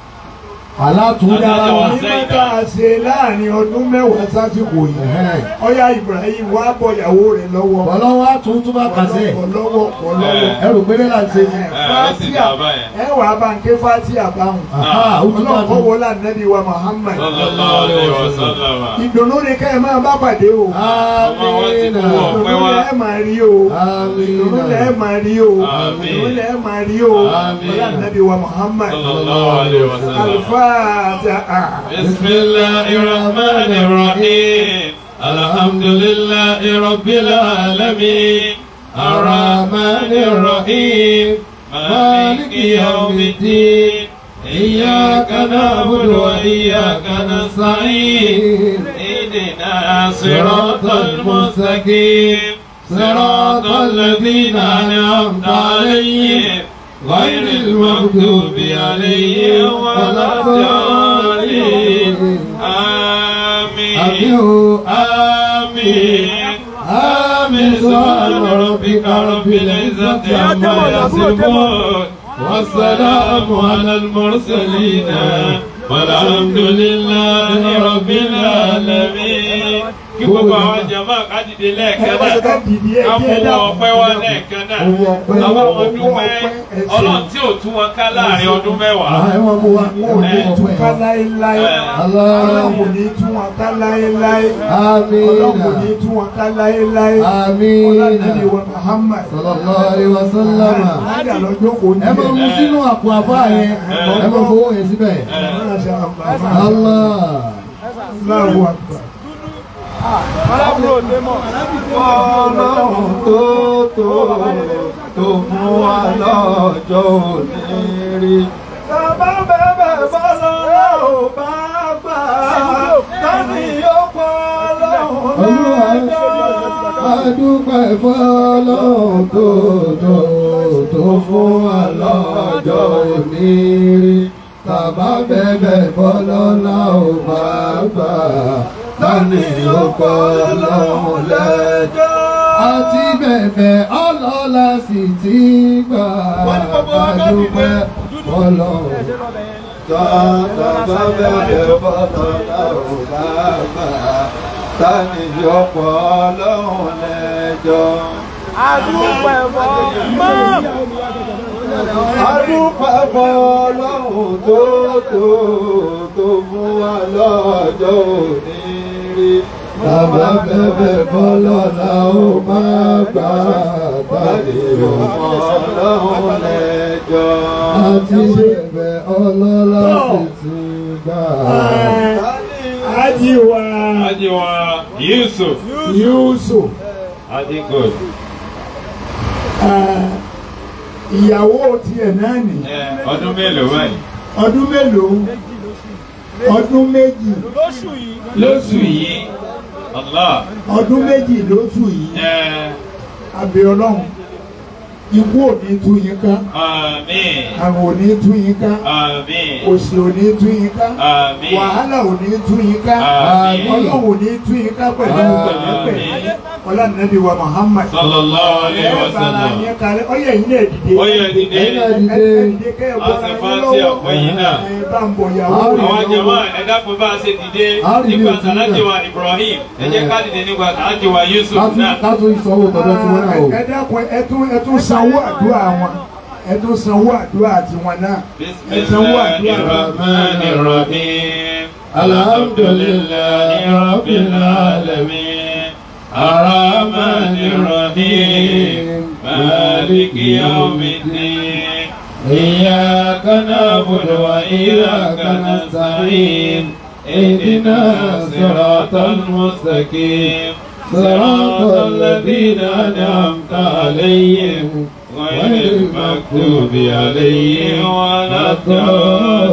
Speaker 2: Alátúndára wa.
Speaker 3: Àtàwọn-
Speaker 1: mímọ́ tá a ṣe láàrin ọdún mẹ́wàá sásìkò yìí
Speaker 2: Ẹ̀hẹ́n.
Speaker 1: ọyá Ibrahim wá bọ̀ ìyàwó rẹ̀ lọ́wọ́
Speaker 2: Bọ̀lọ́wọ́ á tún túbà kàṣẹ́.
Speaker 1: kọ̀ lọ́wọ́ kọ̀ lọ́wọ́
Speaker 2: Ẹrù péré là ń ṣe.
Speaker 3: ẹ̀ ó sì dà báyẹn.
Speaker 1: ẹ wà á bá ń ké fátíà báhùn
Speaker 2: Àhá, ó túbà
Speaker 1: ọlọ́kọ̀
Speaker 2: tún.
Speaker 1: wọlé ànábì wa Muhammad
Speaker 3: Sallallahu alaihi wasallam.
Speaker 1: ìdùnnú ni ká ẹ máa bá pàdé o
Speaker 2: Amínà.
Speaker 1: ìdùnnú lẹ máa rí o ìdùnnú lẹ
Speaker 2: Amínà.
Speaker 1: máa rí o
Speaker 3: Àmín.
Speaker 1: ìdùnnú lẹ máa rí o
Speaker 2: Àmín.
Speaker 1: wọlé ànábì wa Muhammad
Speaker 3: Sallallahu alaihi wasallam.
Speaker 1: alifatiha.
Speaker 3: بسم الله الرحمن الرحيم الحمد لله رب العالمين الرحمن الرحيم مالك يوم الدين إياك نعبد وإياك نستعين اهدنا صراط المستقيم صراط الذين أنعمت عليهم غير المغضوب عليهم ولا الضالين آمين آمين آمين سبحان ربك رب العزة عما يصفون والسلام على المرسلين والحمد لله رب العالمين kí gbogbo àwọn jama ká dìde lẹ́ẹ̀kan náà ká mú wọn ọpẹ́ wá lẹ́ẹ̀kan náà àwọn ọmọ dúpẹ́ ọlọ́run tí ò tún wọn ká láàrin ọdún mẹ́wàá.
Speaker 1: àwọn ọmọ wa wọn ò ní tún ká láéláé ọlọ́run kò ní tún wọn ká láéláé ọlọ́run kò ní tún wọn ká láéláé ọlọ́run wa Muhammad
Speaker 4: sallallahu alaihi wasallam.
Speaker 1: lájà lọ́jọ́ kò ní
Speaker 4: ẹ máa mú sínú àpò àbá yẹn ẹ máa fowó yẹn síbẹ̀. Allah.
Speaker 1: Allahu Akbar.
Speaker 4: Ọlọ́run tó tó tó mú wa lọ́jọ́ òní rí. Bàbá bẹ̀bẹ̀ bọ́lọ́lá ò bá gbà. Tani yóò pọ̀ lọ́hùn lẹ́jọ́. Adúpẹ́ fọ́lọ́run tó tó tó fún wa lọ́jọ́ òní rí. Bàbá bẹ̀bẹ̀ bọ́lọ́lá ò bá gbà tani yóò pọ̀ lọ́hùn lẹ́jọ́. àti bẹ̀bẹ̀ ọlọ́lá sì ti gbà àdúpẹ́ ọlọ́run. Tọ́tọ́ bẹ̀bẹ̀ bọ́lọ́lá ò bá gbà tani yóò pọ̀ lọ́hùn lẹ́jọ́.
Speaker 5: Adúpẹ́ fọ́ mọ́.
Speaker 4: Adúpẹ́ fọ́lọ́hùn tó tó tó fún wa lọ́jọ́ òní rí. Bàbá bẹ̀bẹ̀ fọ́lọ́lá ó máa gbà tàbí ọmọ ọlọ́run lẹ́jọ́. Àti bẹ̀bẹ̀ ọlọ́lá sì ti gbà.
Speaker 1: Ajiwa
Speaker 3: Ajiwa Yusuf
Speaker 1: Yusuf
Speaker 3: Adigun
Speaker 1: ah, ìyàwó tiẹ̀ náà nì
Speaker 3: ọdún mélòó báyìí
Speaker 1: ọdún mélòó ọdún méjì
Speaker 5: Lóṣù yìí.
Speaker 3: lóṣù yìí Allah
Speaker 1: ọdún méjì lóṣù yìí
Speaker 3: ẹ
Speaker 1: abẹ Ọlọ́run ikú ò ní tú yín ká
Speaker 3: àmín
Speaker 1: àrùn ò ní tú yín ká
Speaker 3: àmín
Speaker 1: òṣì ò ní tú yín ká
Speaker 3: àmín
Speaker 1: wàhálà ò ní tú yín ká
Speaker 3: Àmín.
Speaker 1: Ọlọ́run ò ní tú yín ká pẹ̀lú pẹ̀lẹ́pẹ̀lẹ́ ọlá nàbí wa Muhammad
Speaker 3: sallallahu alaihi
Speaker 1: ẹ bára
Speaker 3: wasallam
Speaker 1: yẹn kalẹ̀ ọyẹ yìí náà dìde
Speaker 3: Ó yẹ dìde.
Speaker 1: ẹ dìde kẹ́ ẹ bọ́
Speaker 3: A ṣe fáńtì àpò yìí náà.
Speaker 1: ẹ bá ń bọ̀ yàwó
Speaker 4: Àwọn
Speaker 1: rẹ̀
Speaker 3: àwọn
Speaker 1: lọ́wọ́.
Speaker 3: jama ẹ dákun bá a ṣe dìde
Speaker 4: A rí
Speaker 3: nígbà
Speaker 4: ní
Speaker 3: tí alájẹ wa Ibrahim ẹ jẹ́ ká dìde nígbà tí alájẹ wa Yusuf náà
Speaker 4: Ká tún ìsanwó tọ́jọ́ tí wọ́n náà o.
Speaker 1: ẹ dákun ẹ tún ẹ tún sanwó àdúrà wọn ẹ tún sanwó àdúrà tiwọn náà ẹ sanwó àdúrà wọn.
Speaker 3: Bismillahirrahmanirrahim Alhamdulillahi rabbil alamin Arrahmanirrahim Maliki yawmiddin Iyyaka na'budu wa iyyaka nasta'in اهدنا الصراط المستقيم صراط الذين أنعمت عليهم غير المكتوب عليهم ولا الضالين